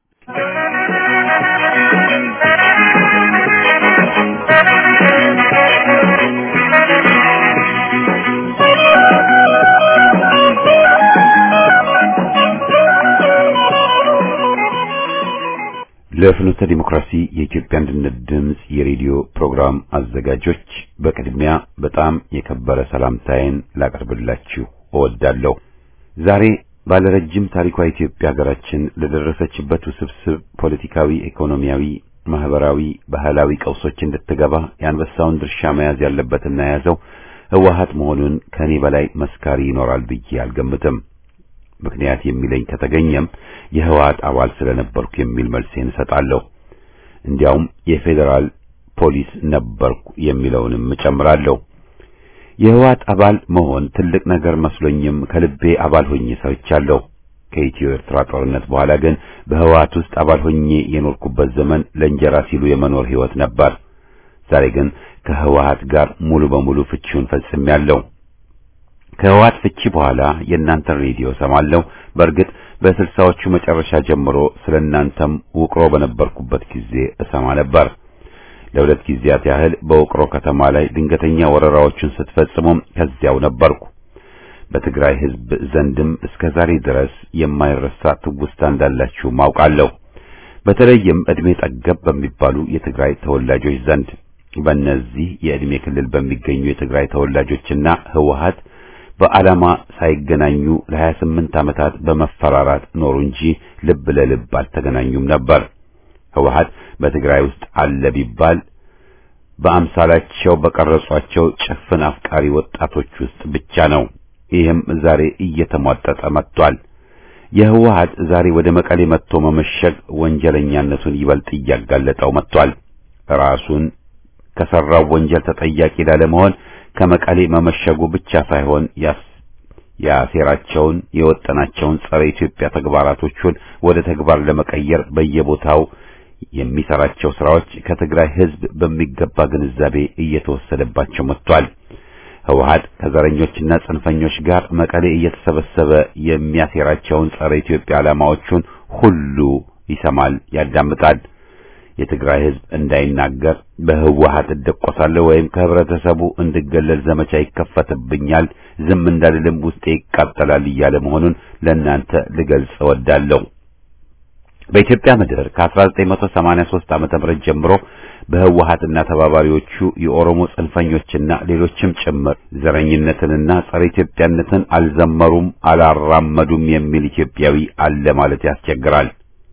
ለፍኖተ ዲሞክራሲ የኢትዮጵያ አንድነት ድምፅ የሬዲዮ ፕሮግራም አዘጋጆች በቅድሚያ በጣም የከበረ ሰላምታዬን ላቀርብላችሁ እወዳለሁ። ዛሬ ባለረጅም ታሪኳ ኢትዮጵያ ሀገራችን ለደረሰችበት ውስብስብ ፖለቲካዊ፣ ኢኮኖሚያዊ፣ ማህበራዊ፣ ባህላዊ ቀውሶች እንድትገባ የአንበሳውን ድርሻ መያዝ ያለበትና የያዘው ህወሓት መሆኑን ከኔ በላይ መስካሪ ይኖራል ብዬ አልገምትም። ምክንያት የሚለኝ ከተገኘም የህወሓት አባል ስለነበርኩ የሚል መልሴን እሰጣለሁ። እንዲያውም የፌዴራል ፖሊስ ነበርኩ የሚለውንም እጨምራለሁ። የህወሓት አባል መሆን ትልቅ ነገር መስሎኝም ከልቤ አባል ሆኜ ሰርቻለሁ። ከኢትዮ ኤርትራ ጦርነት በኋላ ግን በህወሓት ውስጥ አባል ሆኜ የኖርኩበት ዘመን ለእንጀራ ሲሉ የመኖር ህይወት ነበር። ዛሬ ግን ከህወሓት ጋር ሙሉ በሙሉ ፍቺውን ፈጽሜያለሁ። ከህወሓት ፍቺ በኋላ የእናንተን ሬዲዮ ሰማለሁ። በእርግጥ በስልሳዎቹ መጨረሻ ጀምሮ ስለ እናንተም ውቅሮ በነበርኩበት ጊዜ እሰማ ነበር። ለሁለት ጊዜያት ያህል በውቅሮ ከተማ ላይ ድንገተኛ ወረራዎችን ስትፈጽሙም ከዚያው ነበርኩ። በትግራይ ህዝብ ዘንድም እስከ ዛሬ ድረስ የማይረሳ ትውስታ እንዳላችሁ ማውቃለሁ። በተለይም እድሜ ጠገብ በሚባሉ የትግራይ ተወላጆች ዘንድ በእነዚህ የእድሜ ክልል በሚገኙ የትግራይ ተወላጆችና ህወሓት በዓላማ ሳይገናኙ ለ28 ዓመታት በመፈራራት ኖሩ እንጂ ልብ ለልብ አልተገናኙም ነበር። ህወሓት በትግራይ ውስጥ አለ ቢባል በአምሳላቸው በቀረጿቸው ጭፍን አፍቃሪ ወጣቶች ውስጥ ብቻ ነው። ይህም ዛሬ እየተሟጠጠ መጥቷል። የህወሓት ዛሬ ወደ መቀሌ መጥቶ መመሸግ ወንጀለኛነቱን ይበልጥ እያጋለጠው መጥቷል። ራሱን ከሰራው ወንጀል ተጠያቂ ላለመሆን ከመቀሌ መመሸጉ ብቻ ሳይሆን ያሴራቸውን የወጠናቸውን ጸረ ኢትዮጵያ ተግባራቶቹን ወደ ተግባር ለመቀየር በየቦታው የሚሰራቸው ስራዎች ከትግራይ ህዝብ በሚገባ ግንዛቤ እየተወሰደባቸው መጥቷል። ህወሓት ከዘረኞችና ጽንፈኞች ጋር መቀሌ እየተሰበሰበ የሚያሴራቸውን ጸረ ኢትዮጵያ ዓላማዎቹን ሁሉ ይሰማል፣ ያዳምጣል። የትግራይ ህዝብ እንዳይናገር በህወሓት እደቆሳለሁ ወይም ከህብረተሰቡ እንድገለል ዘመቻ ይከፈትብኛል፣ ዝም እንዳልልም ውስጤ ይቃጠላል እያለ መሆኑን ለእናንተ ልገልጽ እወዳለሁ። በኢትዮጵያ ምድር ከ1983 ዓመተ ምህረት ጀምሮ በህወሓትና ተባባሪዎቹ የኦሮሞ ጽንፈኞችና ሌሎችም ጭምር ዘረኝነትንና ጸረ ኢትዮጵያነትን አልዘመሩም፣ አላራመዱም የሚል ኢትዮጵያዊ አለ ማለት ያስቸግራል።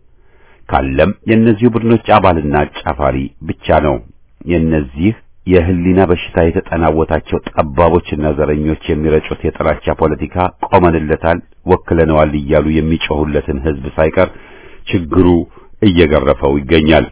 ካለም የእነዚሁ ቡድኖች አባልና አጫፋሪ ብቻ ነው። የእነዚህ የህሊና በሽታ የተጠናወታቸው ጠባቦችና ዘረኞች የሚረጩት የጥላቻ ፖለቲካ ቆመንለታል፣ ወክለነዋል እያሉ የሚጮሁለትን ህዝብ ሳይቀር ችግሩ እየገረፈው ይገኛል።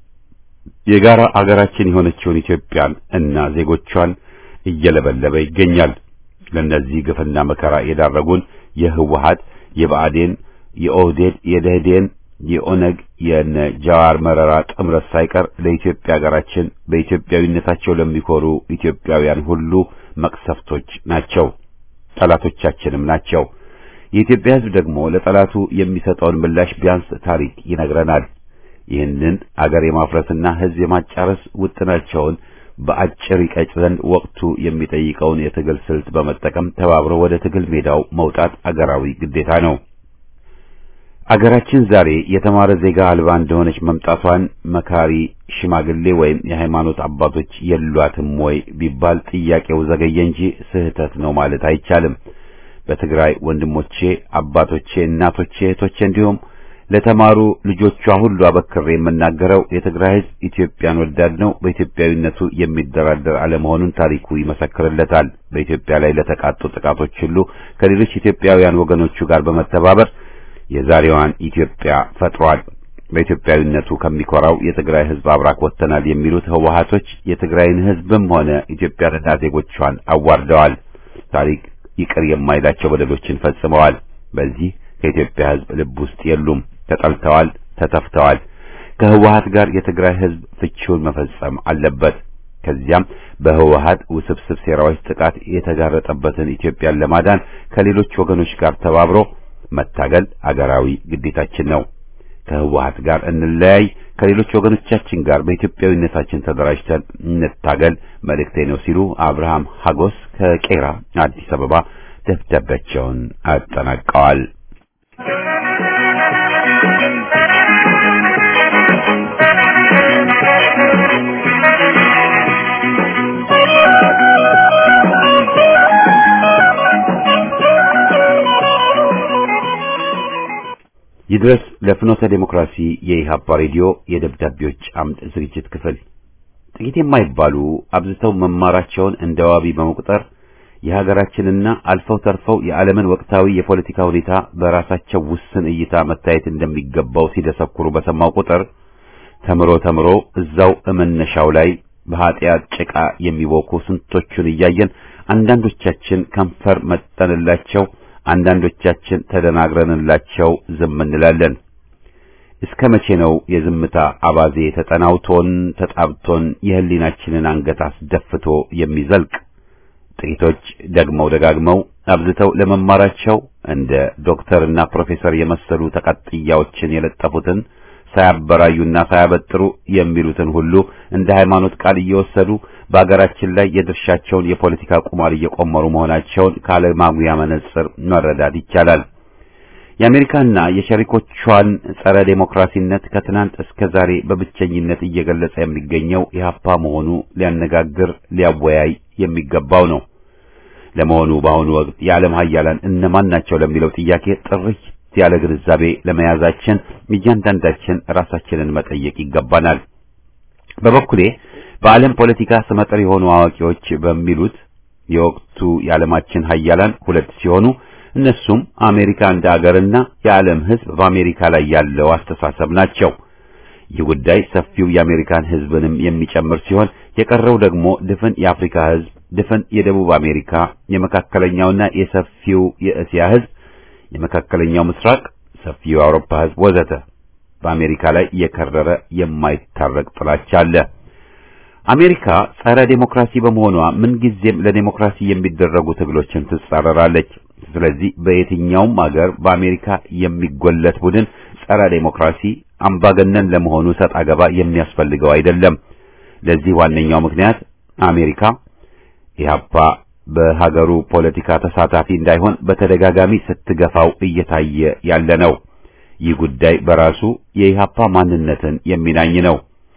የጋራ አገራችን የሆነችውን ኢትዮጵያን እና ዜጎቿን እየለበለበ ይገኛል። ለእነዚህ ግፍና መከራ የዳረጉን የህወሓት፣ የብአዴን፣ የኦህዴድ፣ የደህዴን የኦነግ የነ ጃዋር መረራ ጥምረት ሳይቀር ለኢትዮጵያ ሀገራችን በኢትዮጵያዊነታቸው ለሚኮሩ ኢትዮጵያውያን ሁሉ መቅሰፍቶች ናቸው፣ ጠላቶቻችንም ናቸው። የኢትዮጵያ ህዝብ ደግሞ ለጠላቱ የሚሰጠውን ምላሽ ቢያንስ ታሪክ ይነግረናል። ይህንን አገር የማፍረስና ሕዝብ የማጫረስ ውጥናቸውን በአጭር ይቀጭ ዘንድ ወቅቱ የሚጠይቀውን የትግል ስልት በመጠቀም ተባብሮ ወደ ትግል ሜዳው መውጣት አገራዊ ግዴታ ነው። አገራችን ዛሬ የተማረ ዜጋ አልባ እንደሆነች መምጣቷን መካሪ ሽማግሌ ወይም የሃይማኖት አባቶች የሏትም ወይ ቢባል ጥያቄው ዘገየ እንጂ ስህተት ነው ማለት አይቻልም። በትግራይ ወንድሞቼ፣ አባቶቼ፣ እናቶቼ፣ እህቶቼ እንዲሁም ለተማሩ ልጆቿ ሁሉ አበክሬ የምናገረው የትግራይ ሕዝብ ኢትዮጵያን ወዳድ ነው። በኢትዮጵያዊነቱ የሚደራደር አለመሆኑን ታሪኩ ይመሰክርለታል። በኢትዮጵያ ላይ ለተቃጡ ጥቃቶች ሁሉ ከሌሎች ኢትዮጵያውያን ወገኖቹ ጋር በመተባበር የዛሬዋን ኢትዮጵያ ፈጥሯል። በኢትዮጵያዊነቱ ከሚኮራው የትግራይ ሕዝብ አብራክ ወጥተናል የሚሉት ህወሓቶች የትግራይን ሕዝብም ሆነ ኢትዮጵያንና ዜጎቿን አዋርደዋል። ታሪክ ይቅር የማይላቸው በደሎችን ፈጽመዋል። በዚህ ከኢትዮጵያ ሕዝብ ልብ ውስጥ የሉም። ተጠልተዋል፣ ተተፍተዋል። ከህወሓት ጋር የትግራይ ሕዝብ ፍቺውን መፈጸም አለበት። ከዚያም በህወሓት ውስብስብ ሴራዎች ጥቃት የተጋረጠበትን ኢትዮጵያን ለማዳን ከሌሎች ወገኖች ጋር ተባብሮ መታገል አገራዊ ግዴታችን ነው። ከህወሓት ጋር እንለያይ፣ ከሌሎች ወገኖቻችን ጋር በኢትዮጵያዊነታችን ተደራጅተን እንታገል መልእክቴ ነው ሲሉ አብርሃም ሀጎስ ከቄራ አዲስ አበባ ደብዳቤያቸውን አጠናቀዋል። ይድረስ ለፍኖተ ዴሞክራሲ የኢሃፓ ሬዲዮ የደብዳቤዎች አምድ ዝግጅት ክፍል ጥቂት የማይባሉ አብዝተው መማራቸውን እንደ ዋቢ በመቁጠር የሀገራችንና አልፈው ተርፈው የዓለምን ወቅታዊ የፖለቲካ ሁኔታ በራሳቸው ውስን እይታ መታየት እንደሚገባው ሲደሰኩሩ በሰማው ቁጥር ተምሮ ተምሮ እዛው እመነሻው ላይ በኃጢአት ጭቃ የሚቦኩ ስንቶቹን እያየን አንዳንዶቻችን ከንፈር መጠንላቸው አንዳንዶቻችን ተደናግረንላቸው ዝም እንላለን። እስከ መቼ ነው የዝምታ አባዜ ተጠናውቶን ተጣብቶን የህሊናችንን አንገት አስደፍቶ የሚዘልቅ? ጥቂቶች ደግመው ደጋግመው አብዝተው ለመማራቸው እንደ ዶክተርና ፕሮፌሰር የመሰሉ ተቀጥያዎችን የለጠፉትን ሳያበራዩና ሳያበጥሩ የሚሉትን ሁሉ እንደ ሃይማኖት ቃል እየወሰዱ በአገራችን ላይ የድርሻቸውን የፖለቲካ ቁማር እየቆመሩ መሆናቸውን ካለማጉያ መነጽር መረዳት ይቻላል። የአሜሪካና የሸሪኮቿን ጸረ ዴሞክራሲነት ከትናንት እስከ ዛሬ በብቸኝነት እየገለጸ የሚገኘው ኢህአፓ መሆኑ ሊያነጋግር ሊያወያይ የሚገባው ነው። ለመሆኑ በአሁኑ ወቅት የዓለም ሀያላን እነማን ናቸው ለሚለው ጥያቄ ጥርት ያለ ግንዛቤ ለመያዛችን እያንዳንዳችን ራሳችንን መጠየቅ ይገባናል። በበኩሌ በዓለም ፖለቲካ ስመጥር የሆኑ አዋቂዎች በሚሉት የወቅቱ የዓለማችን ሀያላን ሁለት ሲሆኑ እነሱም አሜሪካ እንደ አገርና የዓለም ሕዝብ በአሜሪካ ላይ ያለው አስተሳሰብ ናቸው። ይህ ጉዳይ ሰፊው የአሜሪካን ሕዝብንም የሚጨምር ሲሆን የቀረው ደግሞ ድፍን የአፍሪካ ሕዝብ፣ ድፍን የደቡብ አሜሪካ፣ የመካከለኛውና የሰፊው የእስያ ሕዝብ፣ የመካከለኛው ምስራቅ፣ ሰፊው የአውሮፓ ሕዝብ ወዘተ በአሜሪካ ላይ የከረረ የማይታረቅ ጥላቻ አለ። አሜሪካ ጸረ ዴሞክራሲ በመሆኗ ምንጊዜም ለዴሞክራሲ የሚደረጉ ትግሎችን ትጻረራለች። ስለዚህ በየትኛውም አገር በአሜሪካ የሚጎለት ቡድን ጸረ ዴሞክራሲ አምባገነን ለመሆኑ ሰጥ አገባ የሚያስፈልገው አይደለም። ለዚህ ዋነኛው ምክንያት አሜሪካ ኢህአፓ በሀገሩ ፖለቲካ ተሳታፊ እንዳይሆን በተደጋጋሚ ስትገፋው እየታየ ያለ ነው። ይህ ጉዳይ በራሱ የኢህአፓ ማንነትን የሚናኝ ነው።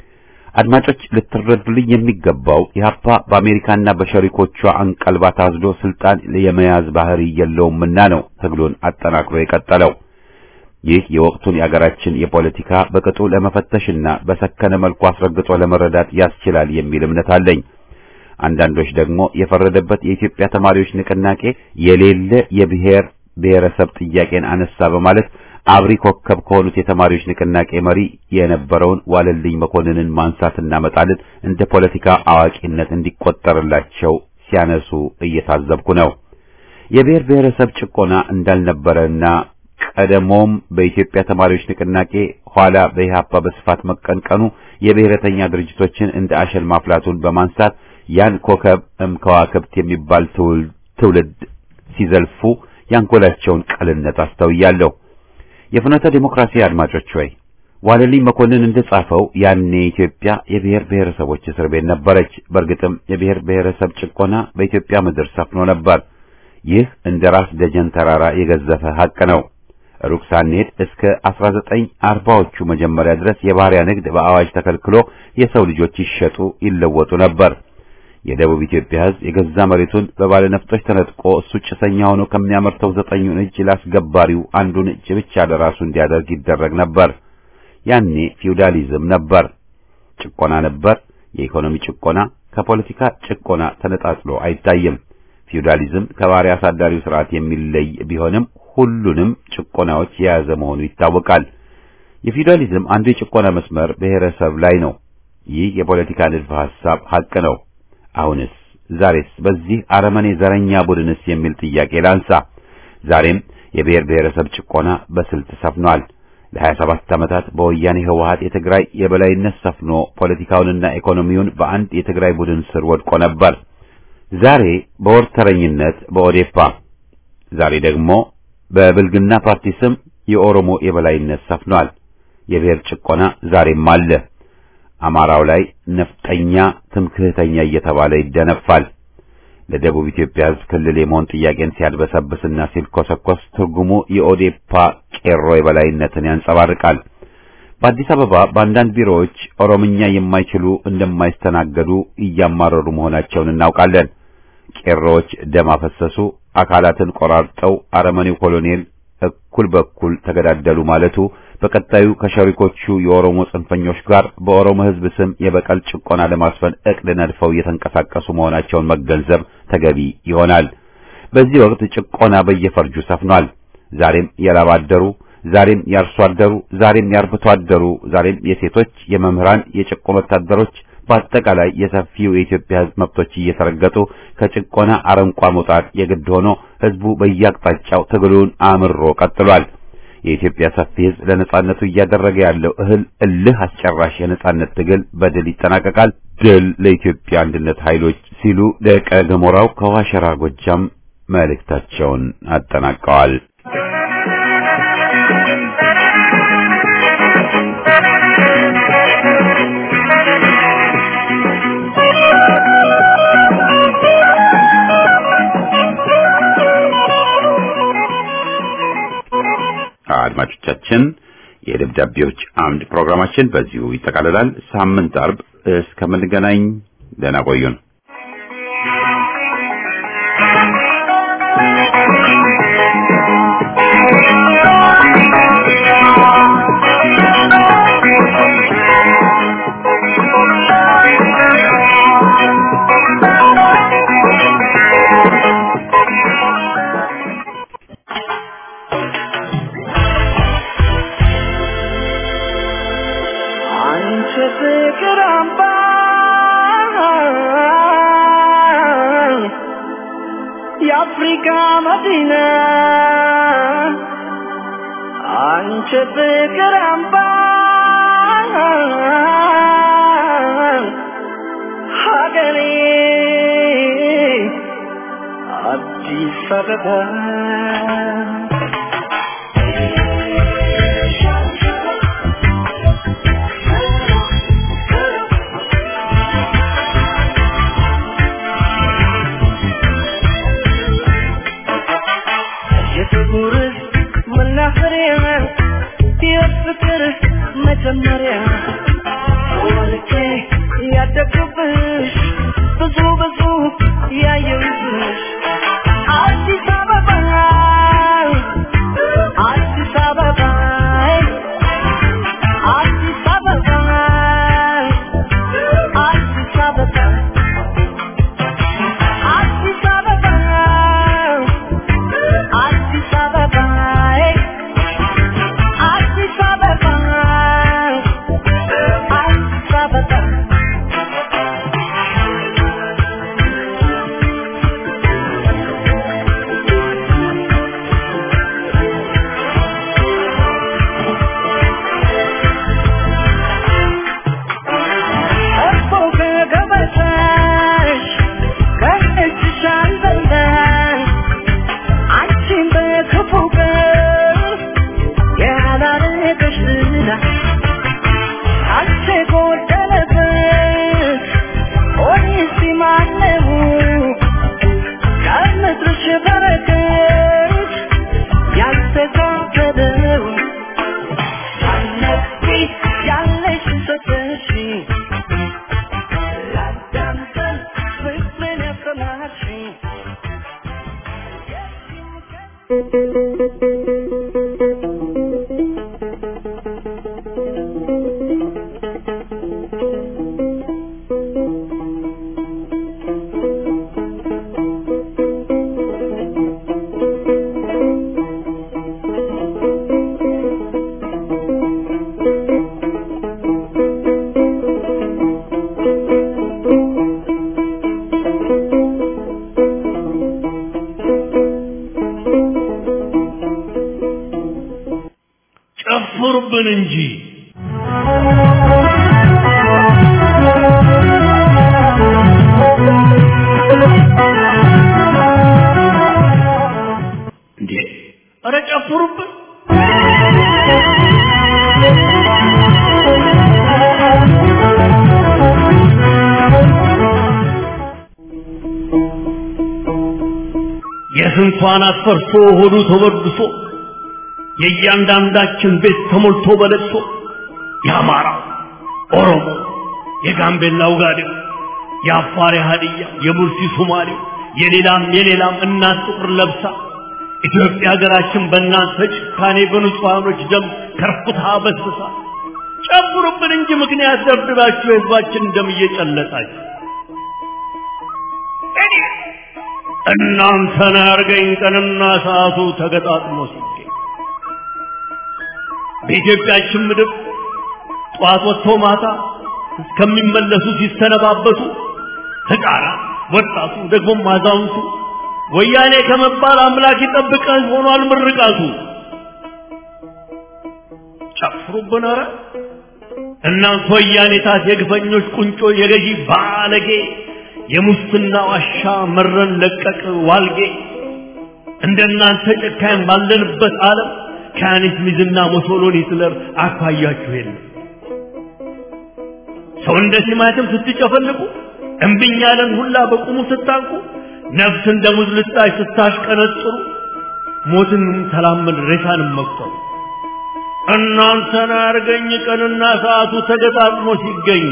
አድማጮች ልትረዱልኝ የሚገባው ኢህአፓ በአሜሪካና በሸሪኮቿ አንቀልባ ታዝሎ ስልጣን የመያዝ ባህሪ የለውምና ነው ትግሉን አጠናክሮ የቀጠለው። ይህ የወቅቱን የአገራችን የፖለቲካ በቅጡ ለመፈተሽና በሰከነ መልኩ አስረግጦ ለመረዳት ያስችላል የሚል እምነት አለኝ። አንዳንዶች ደግሞ የፈረደበት የኢትዮጵያ ተማሪዎች ንቅናቄ የሌለ የብሔር ብሔረሰብ ጥያቄን አነሳ በማለት አብሪ ኮከብ ከሆኑት የተማሪዎች ንቅናቄ መሪ የነበረውን ዋለልኝ መኮንንን ማንሳትና መጣልን እንደ ፖለቲካ አዋቂነት እንዲቆጠርላቸው ሲያነሱ እየታዘብኩ ነው። የብሔር ብሔረሰብ ጭቆና እንዳልነበረና ቀደሞም በኢትዮጵያ ተማሪዎች ንቅናቄ ኋላ በኢህአፓ በስፋት መቀንቀኑ የብሔረተኛ ድርጅቶችን እንደ አሸል ማፍላቱን በማንሳት ያን ኮከብ እምከዋክብት የሚባል ትውልድ ሲዘልፉ ያንጎላቸውን ቀልነት አስተውያለሁ። የፍኖተ ዲሞክራሲ አድማጮች ሆይ ዋለልኝ መኮንን እንደጻፈው ያኔ ኢትዮጵያ የብሔር ብሔረሰቦች እስር ቤት ነበረች። በእርግጥም የብሔር ብሔረሰብ ጭቆና በኢትዮጵያ ምድር ሰፍኖ ነበር። ይህ እንደ ራስ ደጀን ተራራ የገዘፈ ሐቅ ነው። ሩቅ ሳንሄድ እስከ 1940ዎቹ መጀመሪያ ድረስ የባሪያ ንግድ በአዋጅ ተከልክሎ የሰው ልጆች ይሸጡ ይለወጡ ነበር። የደቡብ ኢትዮጵያ ሕዝብ የገዛ መሬቱን በባለ ነፍጦች ተነጥቆ እሱ ጭሰኛ ሆኖ ከሚያመርተው ዘጠኙን እጅ ላስገባሪው አንዱን እጅ ብቻ ለራሱ እንዲያደርግ ይደረግ ነበር። ያኔ ፊውዳሊዝም ነበር፣ ጭቆና ነበር። የኢኮኖሚ ጭቆና ከፖለቲካ ጭቆና ተነጣጥሎ አይታይም። ፊውዳሊዝም ከባሪያ አሳዳሪው ስርዓት የሚለይ ቢሆንም ሁሉንም ጭቆናዎች የያዘ መሆኑ ይታወቃል። የፊውዳሊዝም አንዱ የጭቆና መስመር ብሔረሰብ ላይ ነው። ይህ የፖለቲካ ንድፈ ሐሳብ ሐቅ ነው። አሁንስ ዛሬስ በዚህ አረመኔ ዘረኛ ቡድንስ የሚል ጥያቄ ላንሳ። ዛሬም የብሔር ብሔረሰብ ጭቆና በስልት ሰፍኗል። ለሀያ ሰባት ዓመታት በወያኔ ህወሓት የትግራይ የበላይነት ሰፍኖ ፖለቲካውንና ኢኮኖሚውን በአንድ የትግራይ ቡድን ስር ወድቆ ነበር። ዛሬ በወርተረኝነት በኦዴፓ ዛሬ ደግሞ በብልግና ፓርቲ ስም የኦሮሞ የበላይነት ሰፍኗል። የብሔር ጭቆና ዛሬም አለ። አማራው ላይ ነፍጠኛ፣ ትምክህተኛ እየተባለ ይደነፋል። ለደቡብ ኢትዮጵያ ሕዝብ ክልል የመሆን ጥያቄን ሲያድበሰብስና ሲልኮሰኮስ ትርጉሙ የኦዴፓ ቄሮ የበላይነትን ያንጸባርቃል። በአዲስ አበባ በአንዳንድ ቢሮዎች ኦሮምኛ የማይችሉ እንደማይስተናገዱ እያማረሩ መሆናቸውን እናውቃለን። ቄሮዎች ደም አፈሰሱ፣ አካላትን ቆራርጠው አረመኔው ኮሎኔል እኩል በኩል ተገዳደሉ ማለቱ በቀጣዩ ከሸሪኮቹ የኦሮሞ ጽንፈኞች ጋር በኦሮሞ ሕዝብ ስም የበቀል ጭቆና ለማስፈን እቅድ ነድፈው እየተንቀሳቀሱ መሆናቸውን መገንዘብ ተገቢ ይሆናል። በዚህ ወቅት ጭቆና በየፈርጁ ሰፍኗል። ዛሬም የላብ አደሩ፣ ዛሬም የአርሶ አደሩ፣ ዛሬም የአርብቶ አደሩ፣ ዛሬም የሴቶች፣ የመምህራን፣ የጭቆ ወታደሮች በአጠቃላይ የሰፊው የኢትዮጵያ ሕዝብ መብቶች እየተረገጡ ከጭቆና አረንቋ መውጣት የግድ ሆኖ ሕዝቡ በየአቅጣጫው ትግሉን አምሮ ቀጥሏል። የኢትዮጵያ ሰፊ ሕዝብ ለነጻነቱ እያደረገ ያለው እህል እልህ አስጨራሽ የነጻነት ትግል በድል ይጠናቀቃል። ድል ለኢትዮጵያ አንድነት ኃይሎች ሲሉ ደቀ ገሞራው ከዋሸራ ጎጃም መልእክታቸውን አጠናቀዋል። አድማጮቻችን የደብዳቤዎች አምድ ፕሮግራማችን በዚሁ ይጠቃልላል። ሳምንት አርብ እስከምንገናኝ ደህና ቆዩን። አንቺ ፍቅር አምባ የአፍሪካ መዲና አንቺ ፍቅር አምባ ሀገሬ አዲስ አበባ የፍቅር መናኸሪያ የፍቅር መጀመሪያ ወልቄ ያደግኩብሽ ብዙ ብዙ ያየሁብሽ አዲስ አበባ አዲስ አበባ አዲስ አበባ አዲስ አበባ አዲስ አበባ አዲስ አበባ አዲስ አበባ በጎደለበት ኦሪሲ ማነው ከምድርሽ በረከት ያልተካፈለው አነቢ ያለሽ ሰጠሽ ላዳምጠን ፍቅርን ያሰማሽኝ ጨፍሩብን እንጂ እንዴ! ኧረ ጨፍሩብን! የስንቷን አስፈርቶ ሆዱ ተወድሶ የእያንዳንዳችን ቤት ተሞልቶ በለቅሶ የአማራ ኦሮሞ፣ የጋምቤላ ውጋዴው፣ የአፋር የሀዲያ፣ የሙርሲ ሶማሌው፣ የሌላም የሌላም እናት ጥቁር ለብሳ ኢትዮጵያ ሀገራችን በእናንተ ጭካኔ በንጹሐኖች ደም ከርኩታ በስብሳ ጨምሩብን እንጂ ምክንያት ደብድባችሁ የህዝባችን ደም እየጨለጣችሁ እናንተን ያርገኝ ቀንና ሰዓቱ ተገጣጥሞ ሲገኝ በኢትዮጵያችን ምድር ጠዋት ወጥቶ ማታ እስከሚመለሱ ሲሰነባበቱ ህፃናት፣ ወጣቱ፣ ደግሞም አዛውንቱ ወያኔ ከመባል አምላክ ይጠብቀን ሆኗል ምርቃቱ። ጨፍሩብን ኧረ እናንተ ወያኔታት የግፈኞች ቁንጮ የገዢ ባለጌ የሙስና ዋሻ መረን ለቀቅ ዋልጌ እንደናንተ ጨካኝ ባለንበት ዓለም ከያኔት ሚዝና ሞሶሎኒ ሂትለር አኳያችሁ የለም። ሰው እንደ ቲማቲም ስትጨፈልቁ እምቢኝ ያለን ሁላ በቁሙ ስታንቁ ነፍስ እንደ ሙዝ ልጣጭ ስታሽቀነጥሩ ሞትን ተላመድ ሬሳንም መቁጠሩ እናንተን አርገኝ ቀንና ሰዓቱ ተገጣጥሞ ሲገኝ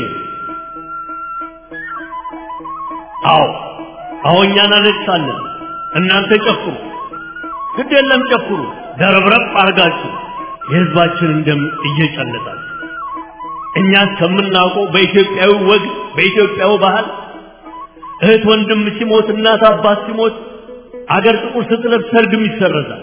አዎ አዎ እኛ እናለቅሳለን እናንተ ጨፍሩ ግድ የለም ጨፍሩ ደረብረብ አርጋችሁ የህዝባችንን ደም እየጨለጣችሁ እኛ እስከምናውቀው በኢትዮጵያዊ ወግ በኢትዮጵያዊ ባህል እህት ወንድም ሲሞት እናት አባት ሲሞት አገር ጥቁር ስትለብስ ሰርግም ይሰረዛል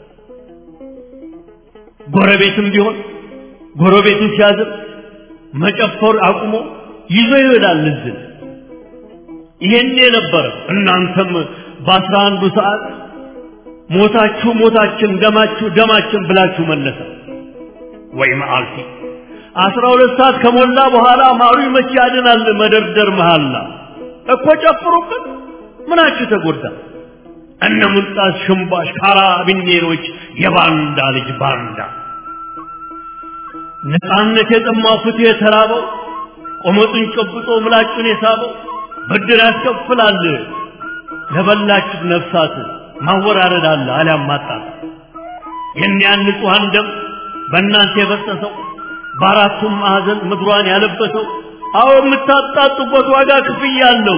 ጎረቤትም ቢሆን ጎረቤቱ ሲያዝን መጨፈር አቁሞ ይዞ ይሄዳል ልዝን ይሄን የነበረ እናንተም በአስራ አንዱ ሰዓት ሞታችሁ ሞታችን ደማችሁ ደማችን ብላችሁ መለሰ ወይ መዓልቲ አስራ ሁለት ሰዓት ከሞላ በኋላ ማሩ መቼ ያድናል መደርደር መሃላ እኮ ጨፍሩበት ምናችሁ ተጎዳ እነ ሙልጣስ ሽምባሽ ካራቢኔሮች የባንዳ ልጅ ባንዳ ነፃነት የጠማው ፍትህ የተራበው ቆመጡን ጨብጦ ምላጩን የሳበው ብድር ያስከፍላል ለበላችሁ ነፍሳት ማወራረድ አለ አሊያም ማጣት የእኒያን ንጹሐን ደም በእናንተ የፈሰሰው በአራቱም ማዕዘን ምድሯን ያለበሰው አዎ የምታጣጡበት ዋጋ ክፍያ አለው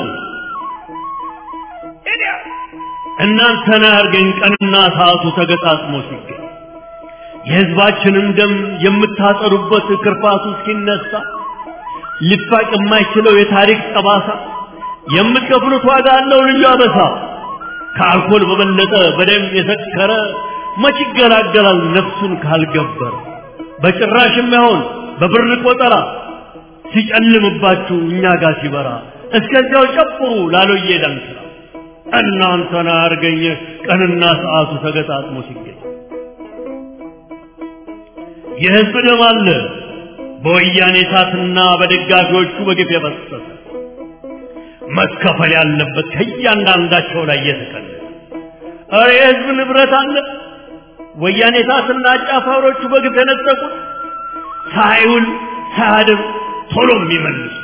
እናንተን አያርገኝ ቀንና ሰዓቱ ተገጣጥሞ ሲገኝ የህዝባችንን ደም የምታጠሩበት ክርፋቱ እስኪነሳ ሊፋቅ የማይችለው የታሪክ ጠባሳ የምትከፍሉት ዋጋ አለው ልዩ አበሳ ከአልኮል በበለጠ በደም የሰከረ መች ይገላገላል ነፍሱን ካልገበረ በጭራሽ የማይሆን በብር ቆጠራ ሲጨልምባችሁ እኛ ጋር ሲበራ እስከዚያው ጨፍሩ ላሎዬ ዳንስራ እናንተን አያርገኝ ቀንና ሰዓቱ ተገጣጥሞ ሲገኝ የህዝብ ደም አለ በወያኔ እሳትና በደጋፊዎቹ በግፍ የፈሰሰ መከፈል ያለበት ከእያንዳንዳቸው ላይ እየተቀነሰ ኧረ የህዝብ ንብረት አለ ወያኔ እሳትና አጫፋሪዎቹ በግፍ የነጠቁት ሳይውል ሳያድር ቶሎ የሚመልሱ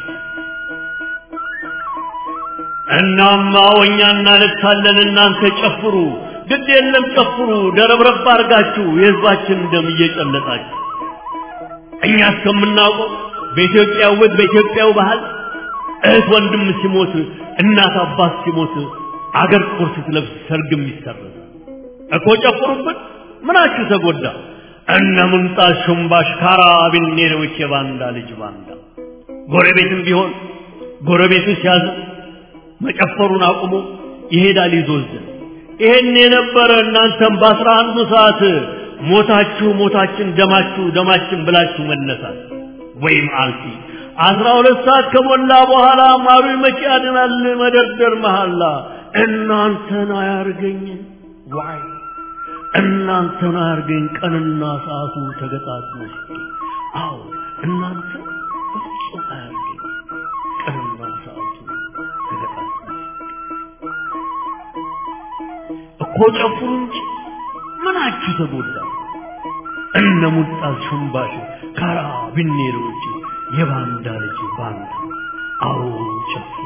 እናማ ወኛ እናልታለን እናንተ ጨፍሩ ግድ የለም ጨፍሩ ደረብረብ አርጋችሁ የህዝባችን ደም እየጨለጣችሁ እኛ እስከምናውቀው በኢትዮጵያ ወግ በኢትዮጵያው ባህል እህት ወንድም ሲሞት እናት አባት ሲሞት አገር ጥቁር ስትለብስ ሰርግም ይሰረዝ እኮ ጨፍሩበት ምናችሁ ተጎዳ እነ ምንጣት ሹምባሽ ካራቢኔሮች የባንዳ ልጅ ባንዳ ጎረቤትም ቢሆን ጎረቤቱ ሲያዝ መጨፈሩን አቁሞ ይሄዳል ይዞዝን ይሄን የነበረ እናንተም በአስራ አንዱ ሰዓት ሞታችሁ ሞታችን ደማችሁ ደማችን ብላችሁ መነሳት ወይም አልፊ አስራ ሁለት ሰዓት ከሞላ በኋላ ማሩ መቼ ያድናል መደርደር መሐላ እናንተን አያርገኝ ዋይ እናንተን አያርገኝ ቀንና ሰዓቱ ተገጣጥሞ ሲገኝ አዎ እናንተ በፍጹም አያርገኝ ቀንና ሰዓቱ ተገጣጥሞ እኮ ጨፍሩ እንጂ ምናችሁ ተጎዳ እነ ሙልጣት ሹምባሽ ካራ ቢኔሮች የባንዳ ልጅ ባንዳ አዎ ጨፍሩ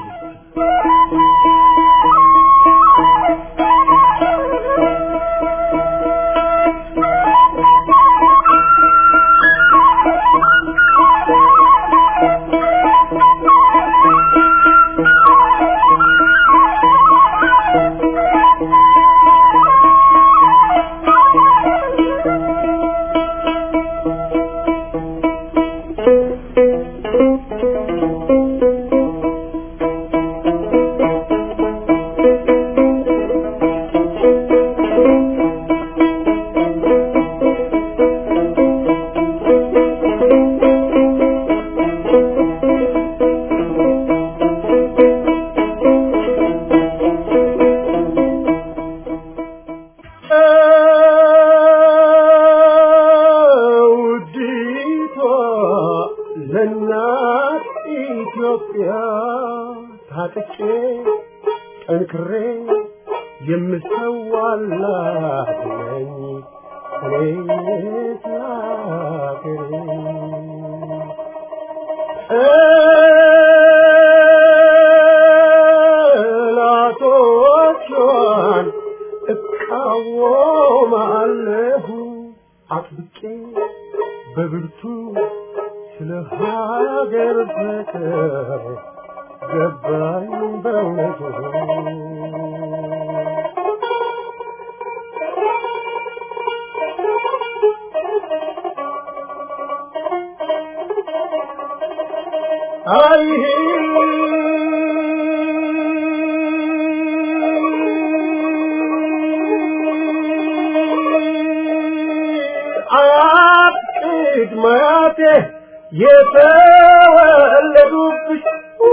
ውዲቷ ለእናት ኢትዮጵያ ታጥቄ ጠንክሬ የምሰዋላት ነኝ እኔስ ለአገሬ ጠላቶቿን እቃወማለሁ አጥብቄ በብርቱ ስለ ሀገር ፍቅር ገባኝ በእውነቱ አይ አያቅድ ማያቴ የተወለዱብሽ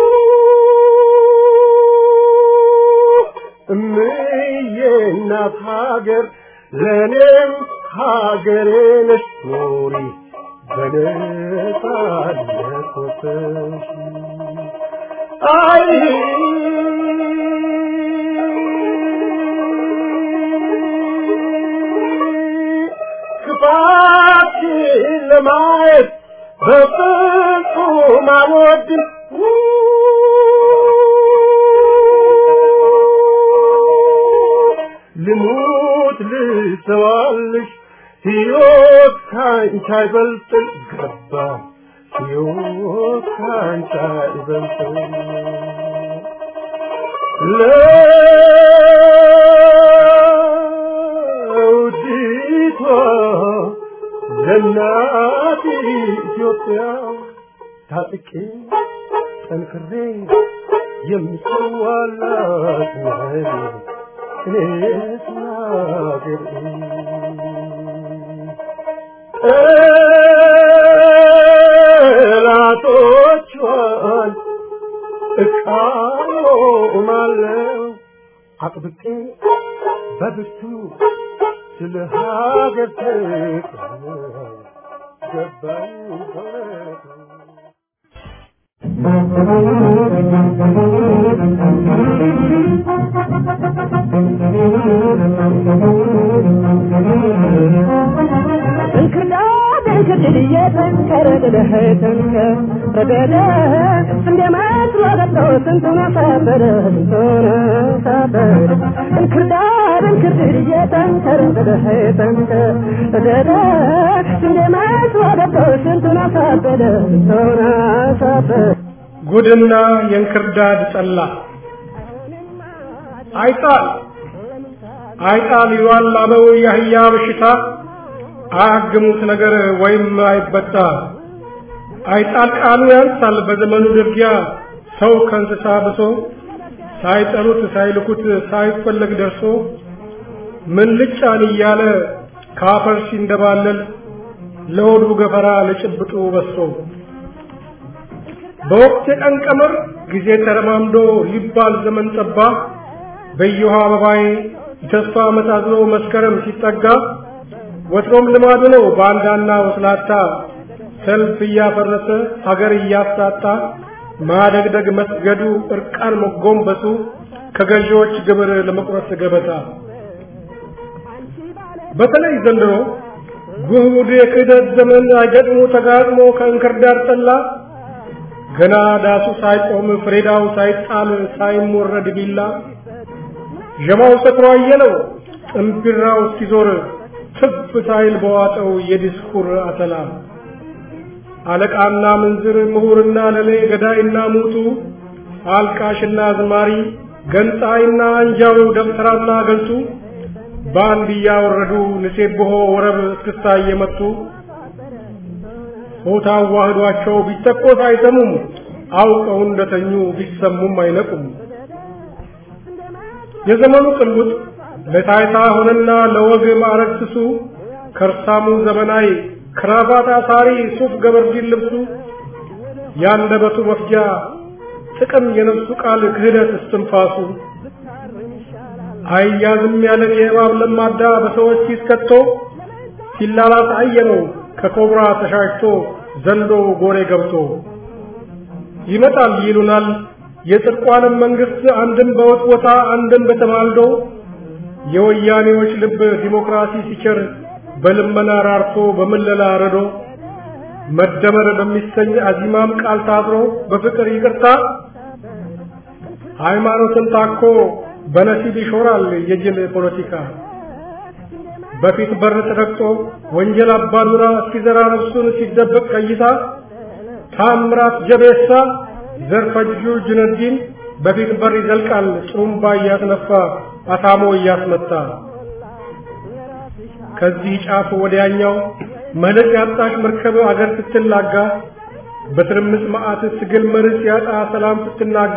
እምዬ እናት ሀገር ለእኔም ሀገሬ ነሽ ኑሪ በነጻነት ወጥተሽ አይ ክፋትሽን ለማየት በፍጹም አልወድም ልሙት ልሰዋልሽ ሕይወት ካንቺ አይበልጥም ገባ ሕይወት ካንቺ አይበልጥም ለውዲቷ ለእናት ኢትዮጵያ ታጥቄ ጠንክሬ የምሰዋላት ነኝ እኔስ ለአገሬ ጠላቶቿን እቃወማለሁ አጥብቄ በብርቱ ስለ ሀገር ፍቅር ገባኝ በእውነቱ እንክርዳ እንክርድድ እየጠንከረ ረገደህ ተንከር ረገደ እንደ መስሎ ገብቶ ስንቱን አሳበደ ስንቱን አሳበደ እንክርዳድ እንክርድድ እየተንከር ረገደህ ተንከር ረገደ እንደ መስሎ ገብቶ ስንቱን አሳበደ ስንቱን አሳበደ ጉድና የእንክርዳድ ጠላ አይጣል አይጣል ይሏል አበው የአህያ በሽታ አያግሙት ነገር ወይም አይበጣ አይጣል ቃሉ ያንሳል በዘመኑ ድርጊያ ሰው ከእንስሳ ብሶ ሳይጠሩት ሳይልኩት ሳይፈለግ ደርሶ ምን ልጫን እያለ ካፈር ሲንደባለል ለሆዱ ገፈራ ለጭብጡ በሶ በወቅት የቀን ቀመር ጊዜ ተረማምዶ ሊባል ዘመን ጠባ በየውሃ አበባዬ የተስፋ ዓመት አዝሎ መስከረም ሲጠጋ ወትሮም ልማዱ ነው ባንዳና ወስላታ ሰልፍ እያፈረሰ ሀገር እያሳጣ ማደግደግ መስገዱ እርቃን መጎንበሱ ከገዢዎች ግብር ለመቁረጥ ገበታ በተለይ ዘንድሮ ጉድ የክህደት ዘመን አይገጥሞ ተጋጥሞ ከእንክርዳድ ጠላ ገና ዳሱ ሳይቆም ፍሬዳው ሳይጣል ሳይሞረድ ቢላ ዠማው ሰክሮ አየለው ጥንቢራው እስኪዞር ትፍ ሳይል በዋጠው የዲስኩር አተላ አለቃና ምንዝር ምሁርና ለሌ ገዳይና ሙቱ አልቃሽና ዝማሪ ገንጣይና አንጃው ደብተራና ገልቱ በአንድ እያወረዱ ንሴብሖ ወረብ እስክስታ እየመቱ ሆታ ዋህዷቸው ቢተኮስ አይሰሙም አውቀው እንደተኙ ቢሰሙም አይነቁም የዘመኑ ቅልውጥ ለታይታ ሆነና ለወግ ማዕረግ ስሱ ከርሳሙ ዘመናዊ ክራባት አሳሪ ሱፍ ገበርዲን ልብሱ ያንደበቱ መፍጃ ጥቅም የነፍሱ ቃል ክህደት እስትንፋሱ አያዝም ያለን የእባብ ለማዳ በሰዎች ሲስከቶ ሲላላስ አየነው ከኮብራ ተሻሽቶ ዘንዶ ጎሬ ገብቶ ይመጣል ይሉናል የጽድቋንም መንግስት አንድም በወጥ ቦታ አንድም በተማልዶ የወያኔዎች ልብ ዲሞክራሲ ሲቸር በልመና ራርቶ በምለላ ረዶ መደመር በሚሰኝ አዚማም ቃል ታስሮ በፍቅር ይቅርታ ሃይማኖትን ታኮ በነሲብ ይሾራል የጅል ፖለቲካ በፊት በር ተረግጦ ወንጀል አባዱራ እስኪዘራ ነፍሱን ሲደበቅ ቀይታ ታምራት ጀቤሳ ዘርፈጁ ጁነዲን በፊት በር ይዘልቃል ጥሩምባ እያስነፋ አታሞ እያስመታ ከዚህ ጫፍ ወዲያኛው መልክ ያጣሽ መርከብ አገር ስትላጋ በትርምስ መዓት ትግል መርስ ያጣ ሰላም ስትናጋ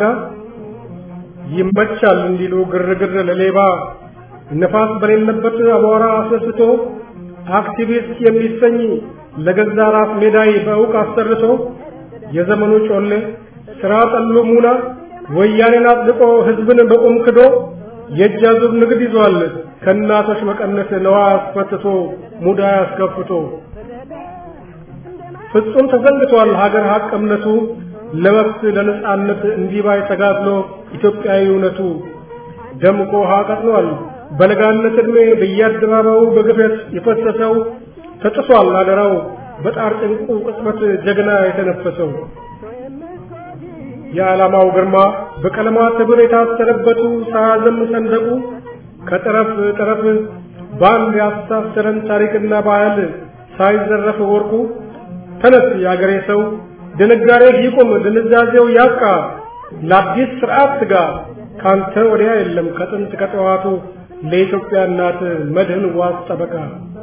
ይመቻል እንዲሉ ግርግር ለሌባ ነፋስ በሌለበት አቧራ አስነስቶ አክቲቪስት የሚሰኝ ለገዛ ራስ ሜዳይ በእውቅ አሰርቶ የዘመኑ ጮሌ ስራ ጠሉ ሙና ወያኔን አጥልቆ ህዝብን በቁም ክዶ የእጅ አዙር ንግድ ይዟል ከእናቶች መቀነት ነዋ አስፈትቶ ሙዳ አስከፍቶ ፍጹም ተዘንግቷል ሀገር ሀቅ እምነቱ ለመብት ለነጻነት እንዲባይ ተጋድሎ ኢትዮጵያዊ እውነቱ ደምቆ ውሃ ቀጥኗል በለጋነት ዕድሜ በየአደባባዩ በግፈት የፈሰሰው ተጥሷል አደራው በጣር ጭንቁ ቅጽበት ጀግና የተነፈሰው የዓላማው ግርማ በቀለማት ህብር የታሰረበቱ ሳያዘም ሰንደቁ ከጠረፍ ጠረፍ በአንድ ያስተሳሰረን ታሪክና ባህል ሳይዘረፍ ወርቁ ተነስ የአገሬ ሰው ድንጋሬ ይቁም ድንዛዜው ያብቃ ለአዲስ ስርዓት ትጋ ካንተ ወዲያ የለም ከጥንት ከጠዋቱ ለኢትዮጵያ እናት መድህን ዋስ ጠበቃ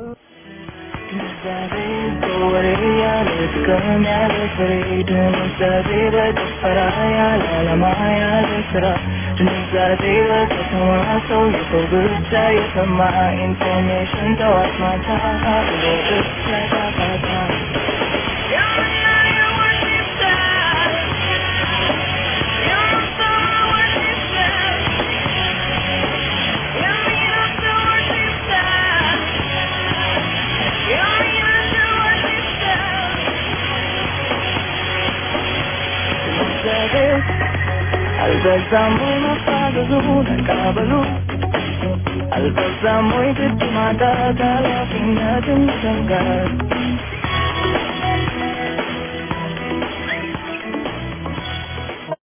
ኢንፎርሜሽን ጠዋት ማታ አልበዛም ወይ መፋዘዙ ተቀበሉ አልበዛም ወይ ግድ ማጣት ኃላፊነትን መሸንጋት